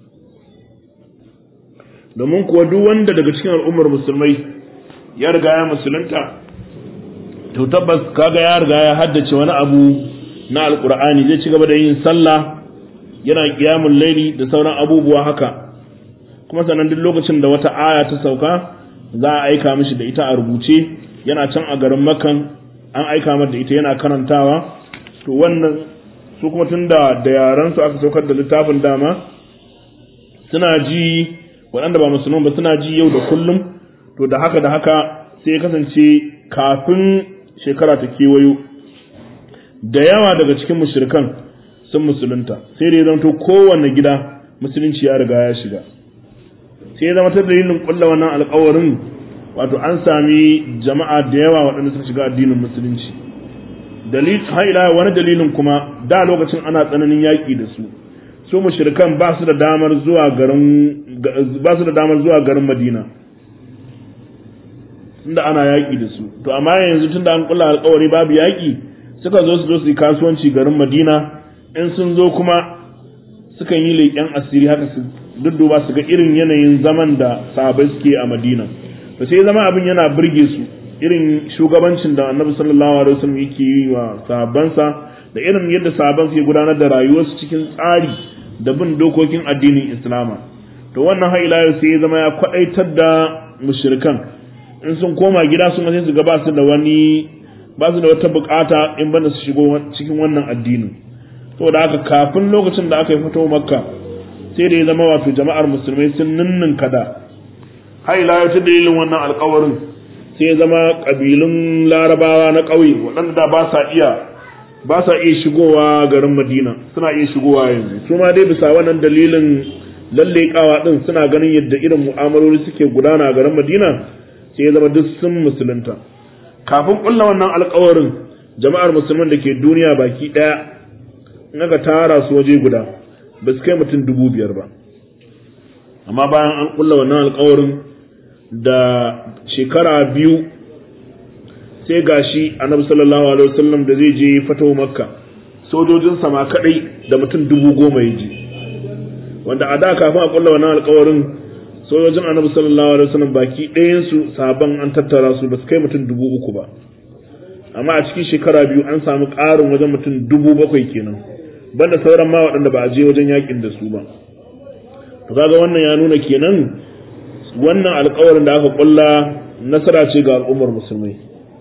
domin kuwa duk wanda daga cikin al'ummar musulmai ya riga ya musulunta to tabbas kaga ya riga ya haddace wani abu na alkur'ani zai ci gaba da yin sallah yana qiyamul laili da sauran abubuwa haka kuma sannan duk lokacin da wata aya ta sauka za a aika mishi da ita a rubuce yana can a garin makan an aika mata da ita yana karantawa to wannan su kuma tunda da yaran su aka saukar da littafin dama suna ji waɗanda ba musulman ba suna ji yau da kullum to da haka da haka sai ya kasance kafin shekara ta kewayo da yawa daga cikin mushrikan sun musulunta sai da ya zanto kowanne gida musulunci ya riga ya shiga sai ya zama ta dalilin kulla wannan alkawarin wato an sami jama'a da yawa waɗanda suka shiga addinin musulunci dalil har ila wani dalilin kuma da lokacin ana tsananin yaƙi da su su mushrikan ba su da damar zuwa garin ba su da damar zuwa garin Madina tunda ana yaƙi da su to amma yanzu tunda an kula alƙawari babu yaƙi suka zo su zo su yi kasuwanci garin Madina in sun zo kuma sukan yi leƙen asiri haka su dudduba su ga irin yanayin zaman da sahabbai suke a Madina to sai zama abin yana burge su irin shugabancin da Annabi sallallahu alaihi wasallam yake yi wa sahabbansa da irin yadda sahabban suke gudanar da rayuwarsu cikin tsari da bin dokokin addinin Islama to wannan har ila yau sai ya zama ya kwadaitar da mushrikan in sun koma gida sun ga su ga ba su da wani ba su da wata bukata in banda su shigo cikin wannan addinin saboda haka kafin lokacin da aka yi fito makka sai da ya zama wato jama'ar musulmai sun ninnin kada har ila yau ta dalilin wannan alkawarin sai ya zama kabilun larabawa na ƙauye waɗanda da ba sa iya ba sa iya shigowa garin madina suna iya shigowa yanzu su ma dai bisa wannan dalilin lallekawa din suna ganin yadda irin mu'amaloli suke gudana a garin madina sai ya zama duk sun musulunta kafin kulla wannan alkawarin jama'ar musulman da ke duniya baki daya in aka tara su waje guda ba su kai mutum dubu biyar ba amma bayan an kulla wannan alkawarin da shekara biyu sai gashi annabi sallallahu alaihi wasallam da zai je fatawa makka sojojin sama kadai da mutum dubu goma ya je wanda a da kafin a kulla wannan alkawarin sojojin annabi sallallahu alaihi wasallam baki ɗayan su sabon an tattara su ba su kai mutum dubu uku ba amma a cikin shekara biyu an samu ƙarin wajen mutum dubu bakwai kenan banda sauran ma waɗanda ba a je wajen yakin da su ba to kaga wannan ya nuna kenan wannan alkawarin da aka kulla nasara ce ga al'ummar musulmai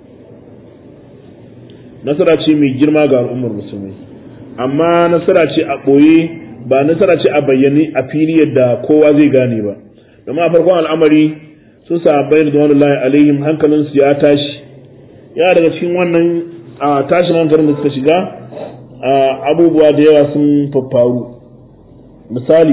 nasara ce mai girma ga al'ummar musulmai amma nasara ce a ɓoye ba nasara ce a bayyane a fili yadda kowa zai gane ba domin a farkon al'amari sun sahabbai da wani alaihim hankalinsu ya tashi ya daga cikin wannan a tashin hankalin da suka shiga abubuwa da yawa sun faffaru misali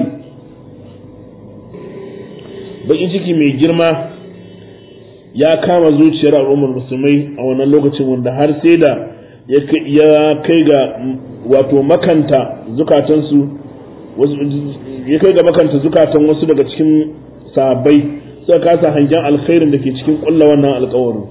bakin ciki mai girma ya kama zuciyar al'ummar musulmai a wannan lokacin wanda har sai da ya kai ga wato makanta zukatansu ya kai ga makanta zukatan wasu daga cikin sahabbai suka kasa hangen alkhairin da ke cikin kulla wannan alkawarin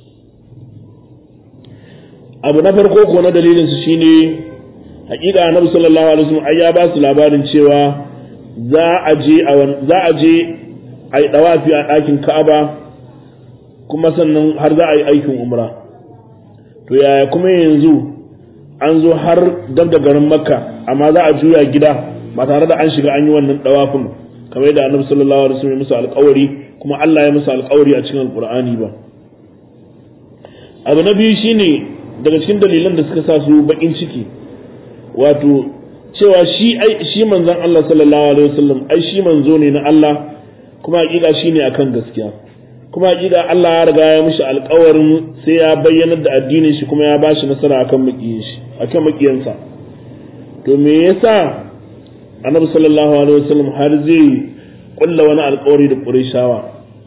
abu na farko ko na dalilin su shine hakika annabi sallallahu alaihi wasallam ai ya ba su labarin cewa za a je a za a je a yi dawafi a ɗakin Ka'aba kuma sannan har za a yi aikin umra to yaya kuma yanzu an zo har dab da garin Makka amma za a juya gida ba tare da an shiga an yi wannan dawafin kamar yadda annabi sallallahu alaihi wasallam ya musu alƙawari kuma Allah ya musu alƙawari a cikin alƙur'ani ba abu na biyu shine daga cikin dalilan da suka sa su bakin ciki wato cewa shi ai shi manzon Allah sallallahu alaihi wasallam ai shi manzo ne na Allah kuma hakika shine akan gaskiya kuma hakika Allah ya riga ya mishi alƙawarin sai ya bayyana da addinin shi kuma ya bashi nasara akan makiyin shi akan makiyansa to me yasa Annabi sallallahu alaihi wasallam har zai kulla wani alƙawari da Qurayshawa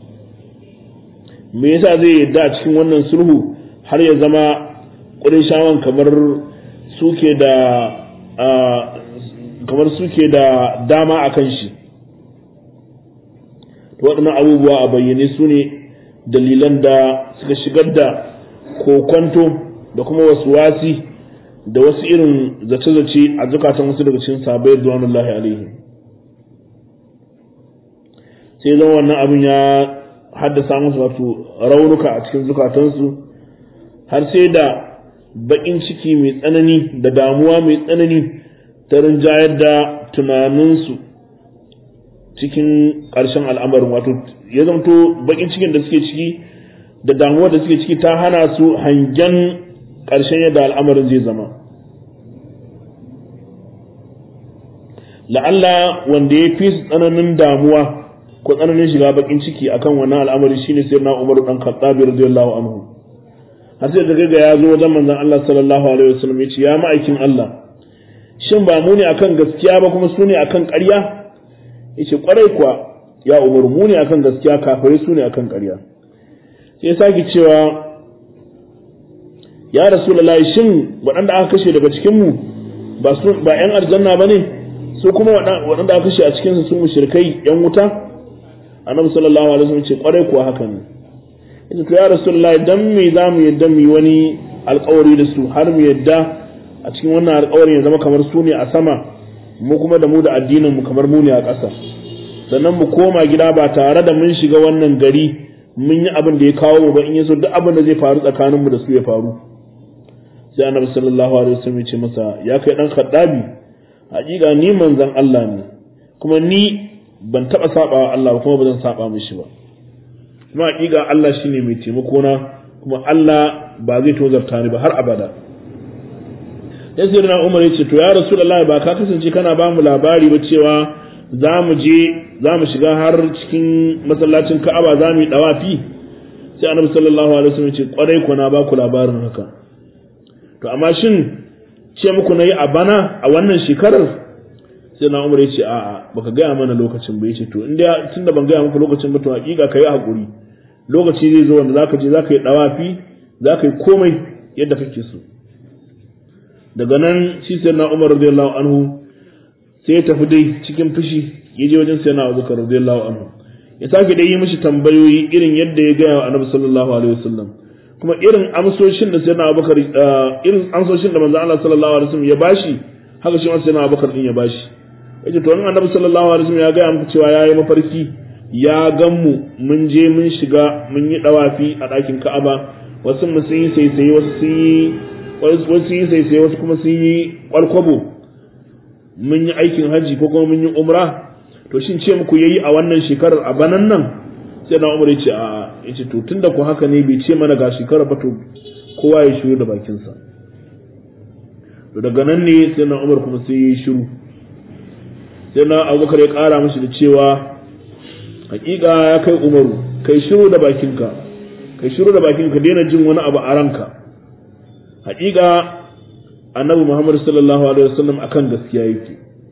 me yasa zai yadda a cikin wannan sulhu har ya zama Qurayshawan kamar suke da kamar suke da dama a kan shi waɗannan abubuwa a bayyane su ne dalilan da suka shigar da kokonto da kuma wasu wasi da wasu irin zace-zace a zukatan wasu daga cikin sabai duwanullahi alaihi sai zama wannan abin ya haddasa musu wato raunuka a cikin zukatansu har sai da baƙin ciki mai tsanani da damuwa mai tsanani ta rinjayar da tunaninsu cikin ƙarshen al'amarin wato ya zamto baƙin cikin da suke ciki da damuwa da suke ciki ta hana su hangen ƙarshen yadda al'amarin zai zama la'alla wanda ya fi su tsananin damuwa ko tsananin shiga baƙin ciki akan wannan al'amari shine sai na umaru ɗan khattabi radiyallahu anhu har sai daga ga ya zo wajen manzon Allah sallallahu alaihi wasallam ya ce ya ma'aikin Allah shin ba mu ne akan gaskiya ba kuma su ne akan ƙarya yace kwarai kuwa ya umar mu ne akan gaskiya kafirai su ne akan ƙarya sai sake cewa ya rasulullahi shin waɗanda aka kashe daga cikin mu ba su ba ƴan aljanna bane su kuma waɗanda aka kashe a cikin su mushrikai ƴan wuta annabi sallallahu alaihi wasallam ce kwarai kuwa haka ne yace to ya rasulullahi dan me zamu yadda mu yi wani alƙawari da su har mu yadda a cikin wannan alƙawarin ya zama kamar su ne a sama mu kuma da mu da addinin mu kamar mu ne a ƙasa sannan mu koma gida ba tare da mun shiga wannan gari mun yi abin da ya kawo mu ba in yaso duk abin da zai faru tsakanin mu da su ya faru sai annabi sallallahu alaihi wasallam ya ce masa ya kai dan khaddabi hakika ni manzon Allah ne kuma ni ban taba saba wa Allah ba kuma ba zan saba mishi ba kuma hakika Allah shine mai taimako na kuma Allah ba zai tozarta ni ba har abada sai sai na umar ya ce to ya rasulullahi ba ka kasance kana ba mu labari ba cewa za mu je za mu shiga har cikin masallacin ka'aba za mu yi dawafi sai annabi sallallahu alaihi wasallam ce kwarai ku na ba ku labarin haka to amma shin ce muku nayi a bana a wannan shekarar sai na umar ya ce a'a baka gaya mana lokacin ba yace to inda tunda ban gaya muku lokacin ba to hakika kai hakuri lokaci zai zo wanda zaka je zaka yi dawafi zaka yi komai yadda kake so daga nan shi sai na umar radiyallahu anhu sai ya tafi dai cikin fushi ya je wajen sai na abubakar radiyallahu anhu ya sake dai yi mishi tambayoyi irin yadda ya gaya wa annabi sallallahu alaihi wasallam kuma irin amsoshin da sai na abubakar irin amsoshin da manzo Allah sallallahu alaihi wasallam ya bashi haka shi ma sai na abubakar din ya bashi yace to annabi sallallahu alaihi wasallam ya gaya muku cewa yayi mafarki ya gan mu mun je mun shiga mun yi dawafi a ɗakin Ka'aba wasu mu sun yi sai wasu sun yi wasu yi sai sai wasu kuma sun yi kwalkwabo mun yi aikin hajji ko kuma mun yi umra to shin ce muku yayi a wannan shekarar a banan nan sai na umar ya ce a ya ce to tunda ku haka ne bai ce mana ga shekarar ba to kowa ya shiru da bakinsa to daga nan ne sai na umar kuma sai ya yi shiru sai na abubakar ya kara mashi da cewa hakika ya kai umaru kai shiru da bakinka kai shiru da bakinka daina jin wani abu a ranka haƙiƙa annabi Muhammad sallallahu alaihi wasallam akan gaskiya yake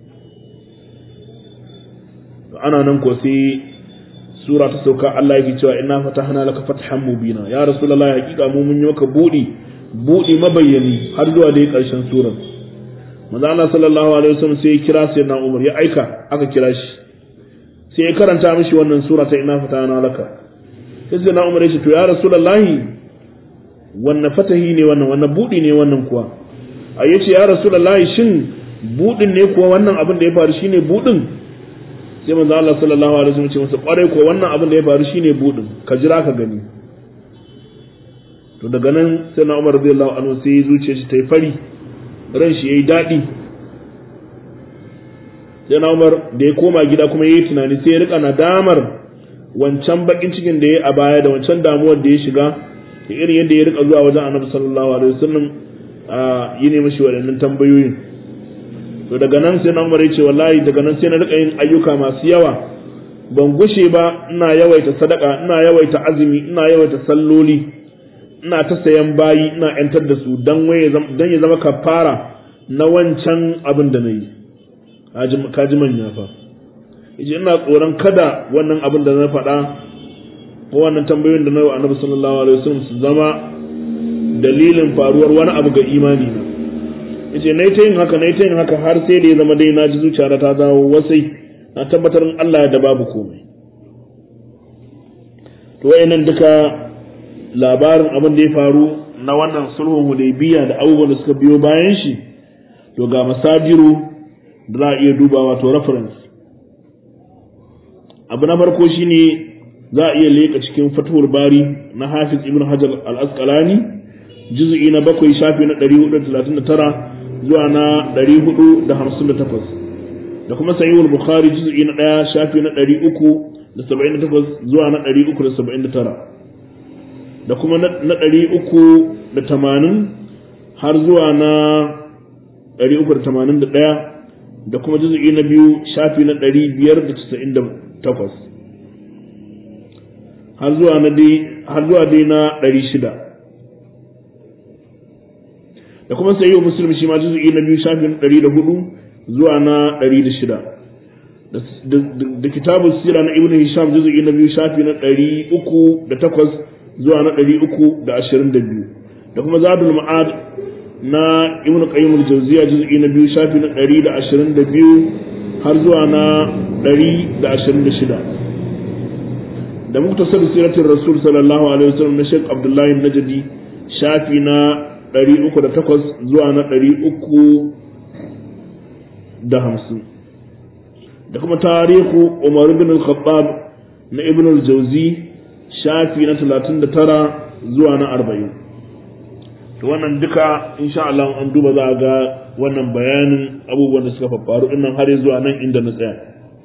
ana nan ko sai sura ta sauka Allah yake cewa inna fatahna laka fathan mubina ya rasulullahi haƙiƙa mu mun yi maka budi buɗi mabayyani har zuwa dai ƙarshen surar manzo Allah sallallahu alaihi wasallam sai ya kira sai na Umar ya aika aka kira shi sai ya karanta mishi wannan sura ta ina fatana laka sai sai na Umar ya ce to ya rasulullahi wannan fatahi ne wannan wannan buɗi ne wannan kuwa a yace ya rasulullahi shin buɗin ne kuwa wannan abin da ya faru shine buɗin sai manzo Allah sallallahu alaihi wasallam ce masa kwarai ko wannan abin da ya faru shine budin ka jira ka gani to daga nan sai na Umar radiyallahu anhu sai zuciyar shi ta yi fari ran shi yayi dadi sai na Umar da ya koma gida kuma yayi tunani sai ya rika nadamar wancan bakin cikin da ya a baya da wancan damuwar da ya shiga da irin yadda ya rika zuwa wajen Annabi sallallahu alaihi wasallam a yi ne mashi waɗannan tambayoyin to daga nan sai na umar ya ce wallahi daga nan sai na rika yin ayyuka masu yawa ban gushe ba ina yawaita sadaka ina yawaita azumi ina yawaita salloli ina ta sayan bayi ina yantar da su dan waye dan ya zama kafara na wancan abin da nayi kaji manya fa yace ina tsoron kada wannan abin da na faɗa ko wannan tambayoyin da na yi wa annabi sallallahu alaihi wasallam su zama dalilin faruwar wani abu ga imani na yace nayi ta yin haka nayi ta yin haka har sai da ya zama dai na ji zuciya ta dawo wasai na tabbatar in Allah ya da babu komai to wayannan duka labarin abin da ya faru na wannan sulhun hudaybiya da abubuwan da suka biyo bayan shi to ga masajiru da za a iya dubawa to reference abu na farko shine za a iya leka cikin fatuwar bari na hafiz ibn hajar al-asqalani juz'i na bakwai shafi na 439 zuwa na 458 da kuma sahihul bukhari juz'i na 1 shafi na 378 zuwa na 379 da kuma na 380 har zuwa na 381 da kuma juz'i na biyu shafi na 598 har zuwa na dai har zuwa dai na 600 da kuma sayi muslim shi ma juz'i na biyu shafin 104 zuwa na 106 da kitabun sira na ibnu hisham juz'i na biyu shafi na 308 zuwa na 322 da kuma zadul ma'ad na ibnu qayyim al-jawziya juz'i na biyu shafi na 122 har zuwa na 126 da muktasar siratul rasul sallallahu alaihi wasallam na Sheikh Abdullahi Najdi shafi na 308 zuwa na 350 da kuma tarihu Umar ibn al-Khattab na Ibn al-Jawzi shafi na 39 zuwa na 40 to wannan duka insha Allah an duba za ga wannan bayanin abubuwan da suka faru dinnan har zuwa nan inda na tsaya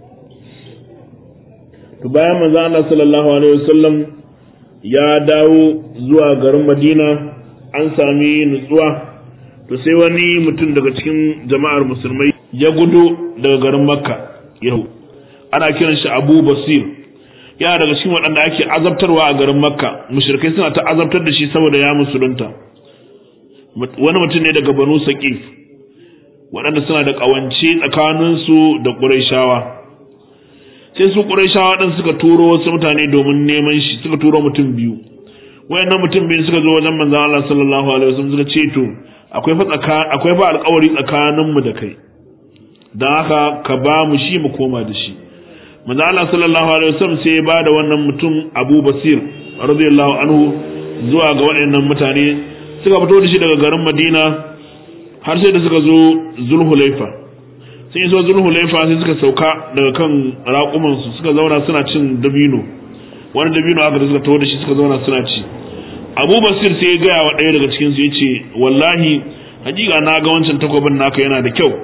to bayan manzo Allah sallallahu alaihi wasallam ya dawo zuwa garin Madina an sami nutsuwa to sai wani mutum daga cikin jama'ar musulmai ya gudu daga garin Makka yau ana kiran shi Abu Basir yana daga cikin waɗanda ake azabtarwa a garin Makka mushrikai suna ta azabtar da shi saboda ya musulunta wani mutum ne daga Banu Saqif waɗanda suna da ƙawance tsakaninsu da Qurayshawa sai su Qurayshawa din suka turo wasu mutane domin neman shi suka turo mutum biyu wayannan mutum biyu suka zo wajen manzon Allah sallallahu alaihi wasallam suka ce to akwai fa tsaka akwai fa alƙawari tsakanin mu da kai dan haka ka ba mu shi mu koma da shi manzon Allah sallallahu alaihi wasallam sai ya bada wannan mutum Abu Basir radiyallahu anhu zuwa ga waɗannan mutane suka fito da shi daga garin Madina har sai da suka zo Zulhulaifa sai zo Zulhulaifa sai suka sauka daga kan raƙumansu suka zauna suna cin dabino wani dabino aka da suka tawo da shi suka zauna suna ci abu basir sai ya gaya wa ɗaya daga cikin su yace wallahi hakika na ga wancan takwabin naka yana da kyau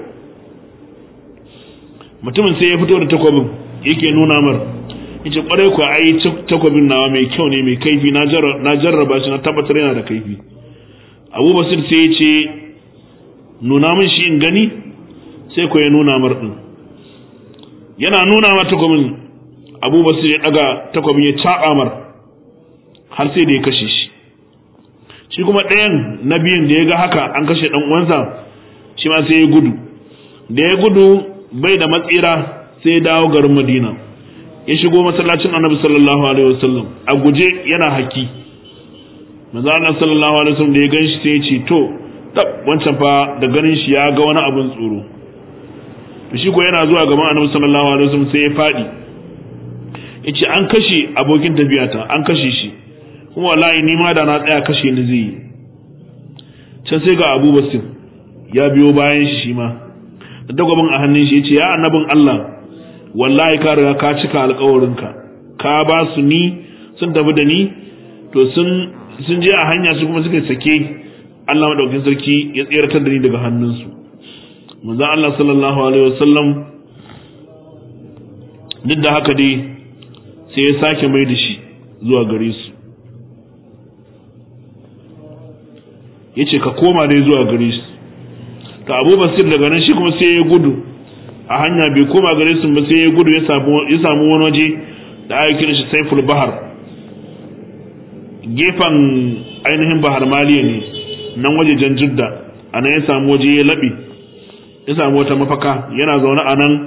mutumin sai ya fito da takwabin yake nuna mar yace kwarai ku ai takwabin nawa mai kyau ne mai kaifi na jarraba shi na tabbatar yana da kaifi abu basir sai ya ce nuna min shi in gani sai ko ya nuna mar din yana nuna ma takwabin abu basir ya daga takwabin ya caɓa mar har sai da ya kashe shi shi kuma ɗayan na biyun da ya ga haka an kashe ɗan uwansa shi ma sai ya gudu da ya gudu bai da matsira sai ya dawo garin madina ya shigo masallacin annabi sallallahu alaihi wasallam a guje yana haki manzo Allah sallallahu alaihi wasallam da ya ganshi sai ya ce to tab wancan fa da ganin shi ya ga wani abin tsoro to shi ko yana zuwa gaban annabi sallallahu alaihi wasallam sai ya fadi yace an kashe abokin tafiyata an kashe shi kuma wallahi ni ma da na tsaya kashe ni zai yi can sai ga Abu Basir ya biyo bayan shi shi ma da dagwabin a hannun shi yace ya annabin Allah wallahi ka riga ka cika alƙawarinka ka ba su ni sun tafi da ni to sun sun je a hanya su kuma suka sake Allah madaukakin sarki ya tseratar da ni daga hannunsu manzon Allah sallallahu alaihi wasallam duk da haka dai sai ya sake mai da shi zuwa gare su yace ka koma dai zuwa gare su to Abu Basir daga nan shi kuma sai ya gudu a hanya bai koma gare su ba sai ya gudu ya samu ya samu wani waje da ake kira shi Saiful Bahar gefen ainihin Bahar Maliya ne nan wajejen Jidda a nan ya samu waje ya laɓe ya samu wata mafaka yana zaune a nan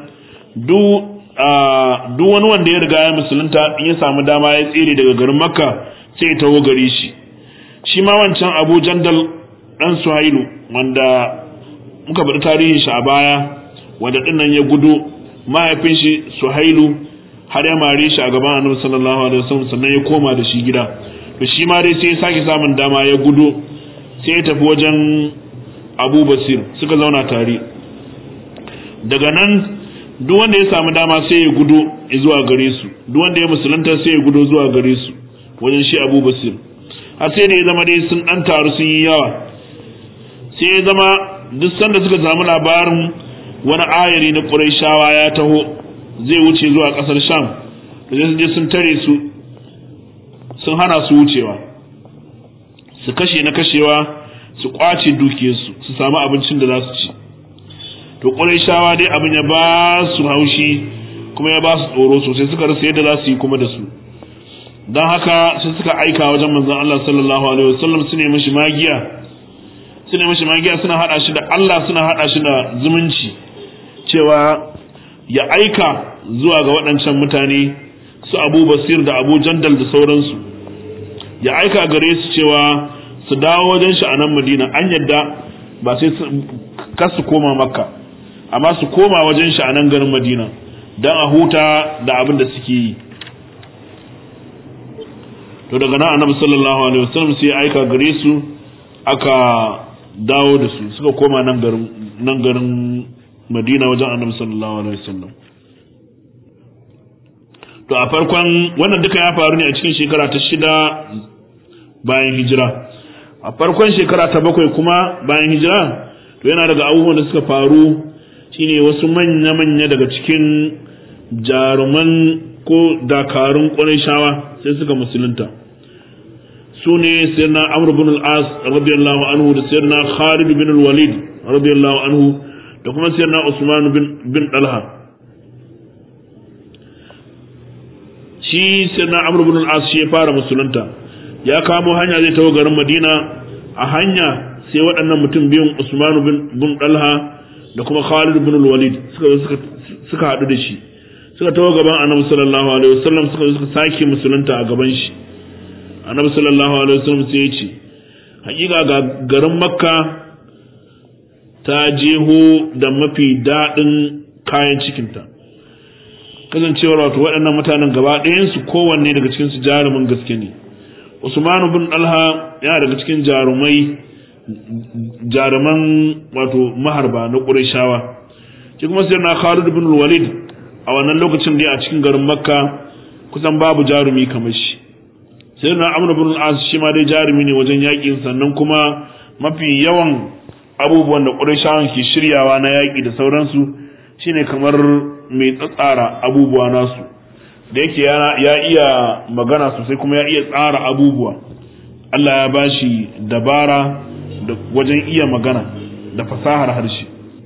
duk wani wanda ya riga ya musulunta in ya samu dama ya tsere daga garin Makka sai ya taho gare shi shi ma wancan Abu Jandal dan Suhailu wanda muka bada tarihin shi a baya wanda dinnan ya gudu mahaifin shi Suhailu har ya mare shi a gaban Annabi sallallahu alaihi wasallam sannan ya koma da shi gida to shi ma dai sai ya sake samun dama ya gudu sai ya tafi wajen Abu Basir suka zauna tare daga nan duk wanda ya samu dama sai ya gudu zuwa gare su duk wanda ya musulunta sai ya gudu zuwa gare su wajen shi Abu Basir har sai da ya zama dai sun dan taru sun yi yawa sai ya zama duk sanda suka samu labarin wani ayari na Qurayshawa ya taho zai wuce zuwa kasar Sham da sai je sun tare su sun hana su wucewa su kashe na kashewa su kwace dukiyarsu su samu abincin da za su ci to Qurayshawa dai abin ya ba su haushi kuma ya ba su tsoro sosai suka rasa yadda za su yi kuma da su don haka sai suka aika wajen manzon Allah sallallahu alaihi wasallam su ne mishi magiya su ne mishi magiya suna hada shi da Allah suna hada shi da zumunci cewa ya aika zuwa ga waɗancan mutane su Abu Basir da Abu Jandal da sauransu ya aika gare su cewa su dawo wajen shi a nan Madina an yadda ba sai kar su koma Makka amma su koma wajen shi a nan garin Madina don a huta da abin da suke yi to daga nan annabi sallallahu alaihi wasallam sai ya aika gare su aka dawo da su suka koma nan garin nan garin Madina wajen annabi sallallahu alaihi wasallam to a farkon wannan duka ya faru ne a cikin shekara ta shida bayan hijira a farkon shekara ta bakwai kuma bayan hijira to yana daga abubuwan da suka faru shine wasu manya-manya daga cikin jaruman ko dakarun shawa sai suka musulunta su ne sayyidina amr bin al-as radiyallahu anhu da sayyidina khalid bin al-walid radiyallahu anhu da kuma sayyidina usman bin bin dalha shi sayyidina amr bin al-as shi ya fara musulunta ya kamo hanya zai tawo garin madina a hanya sai waɗannan mutum biyun usman bin dalha da kuma khalid bin al-walid suka suka haɗu da shi suka tawo gaban annabi sallallahu alaihi wasallam suka suka sake musulunta a gaban shi annabi sallallahu alaihi wasallam sai ya ce hakika ga garin makka ta jeho da mafi daɗin kayan cikinta kasancewar wato waɗannan mutanen gaba ɗayansu kowanne daga cikin su jarumin gaske ne usmanu bin alha yana daga cikin jarumai jaruman wato maharba na ƙurashawa shi kuma sai na khalid bin walid a wannan lokacin da a cikin garin makka kusan babu jarumi kamar shi sai na amur bin as shi ma dai jarumi ne wajen yakin sannan kuma mafi yawan abubuwan da ƙurashawan ke shiryawa na yaƙi da sauransu shine kamar mai tsatsara abubuwa nasu da yake ya iya magana sosai kuma ya iya tsara abubuwa Allah ya bashi dabara da wajen iya magana da fasahar harshe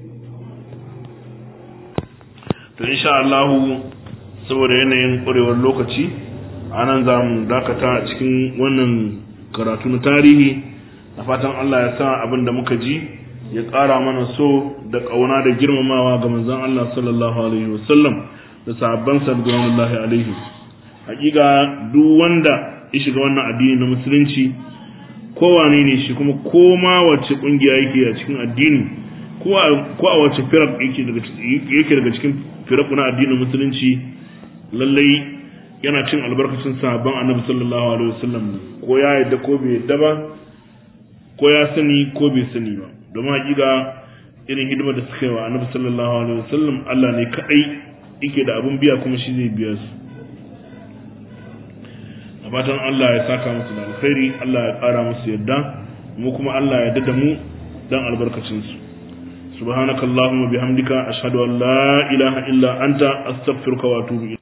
to insha Allah saboda yanayin ƙwarewar lokaci anan za mu dakata a cikin wannan karatu na tarihi da fatan Allah ya sa abin da muka ji ya ƙara mana so da ƙauna da girmamawa ga manzon Allah sallallahu alaihi wasallam da sahabban sa radiyallahu alaihi hakika duk wanda ya shiga wannan addini na musulunci kowane ne shi kuma koma wacce kungiya yake a cikin addini ko a wacce firak yake daga cikin firak na addinin musulunci lallai yana cin albarkacin sahabban annabi sallallahu alaihi wasallam ko ya yadda ko bai yadda ba ko ya sani ko bai sani ba domin hakika irin hidimar da suka yi wa annabi sallallahu alaihi wasallam Allah ne kadai yake da abun biya kuma shi zai biya su a fatan Allah ya saka musu da alkhairi Allah ya kara musu yadda mu kuma Allah ya dada mu dan albarkacin su subhanakallahumma bihamdika ashhadu an la ilaha illa anta astaghfiruka wa atubu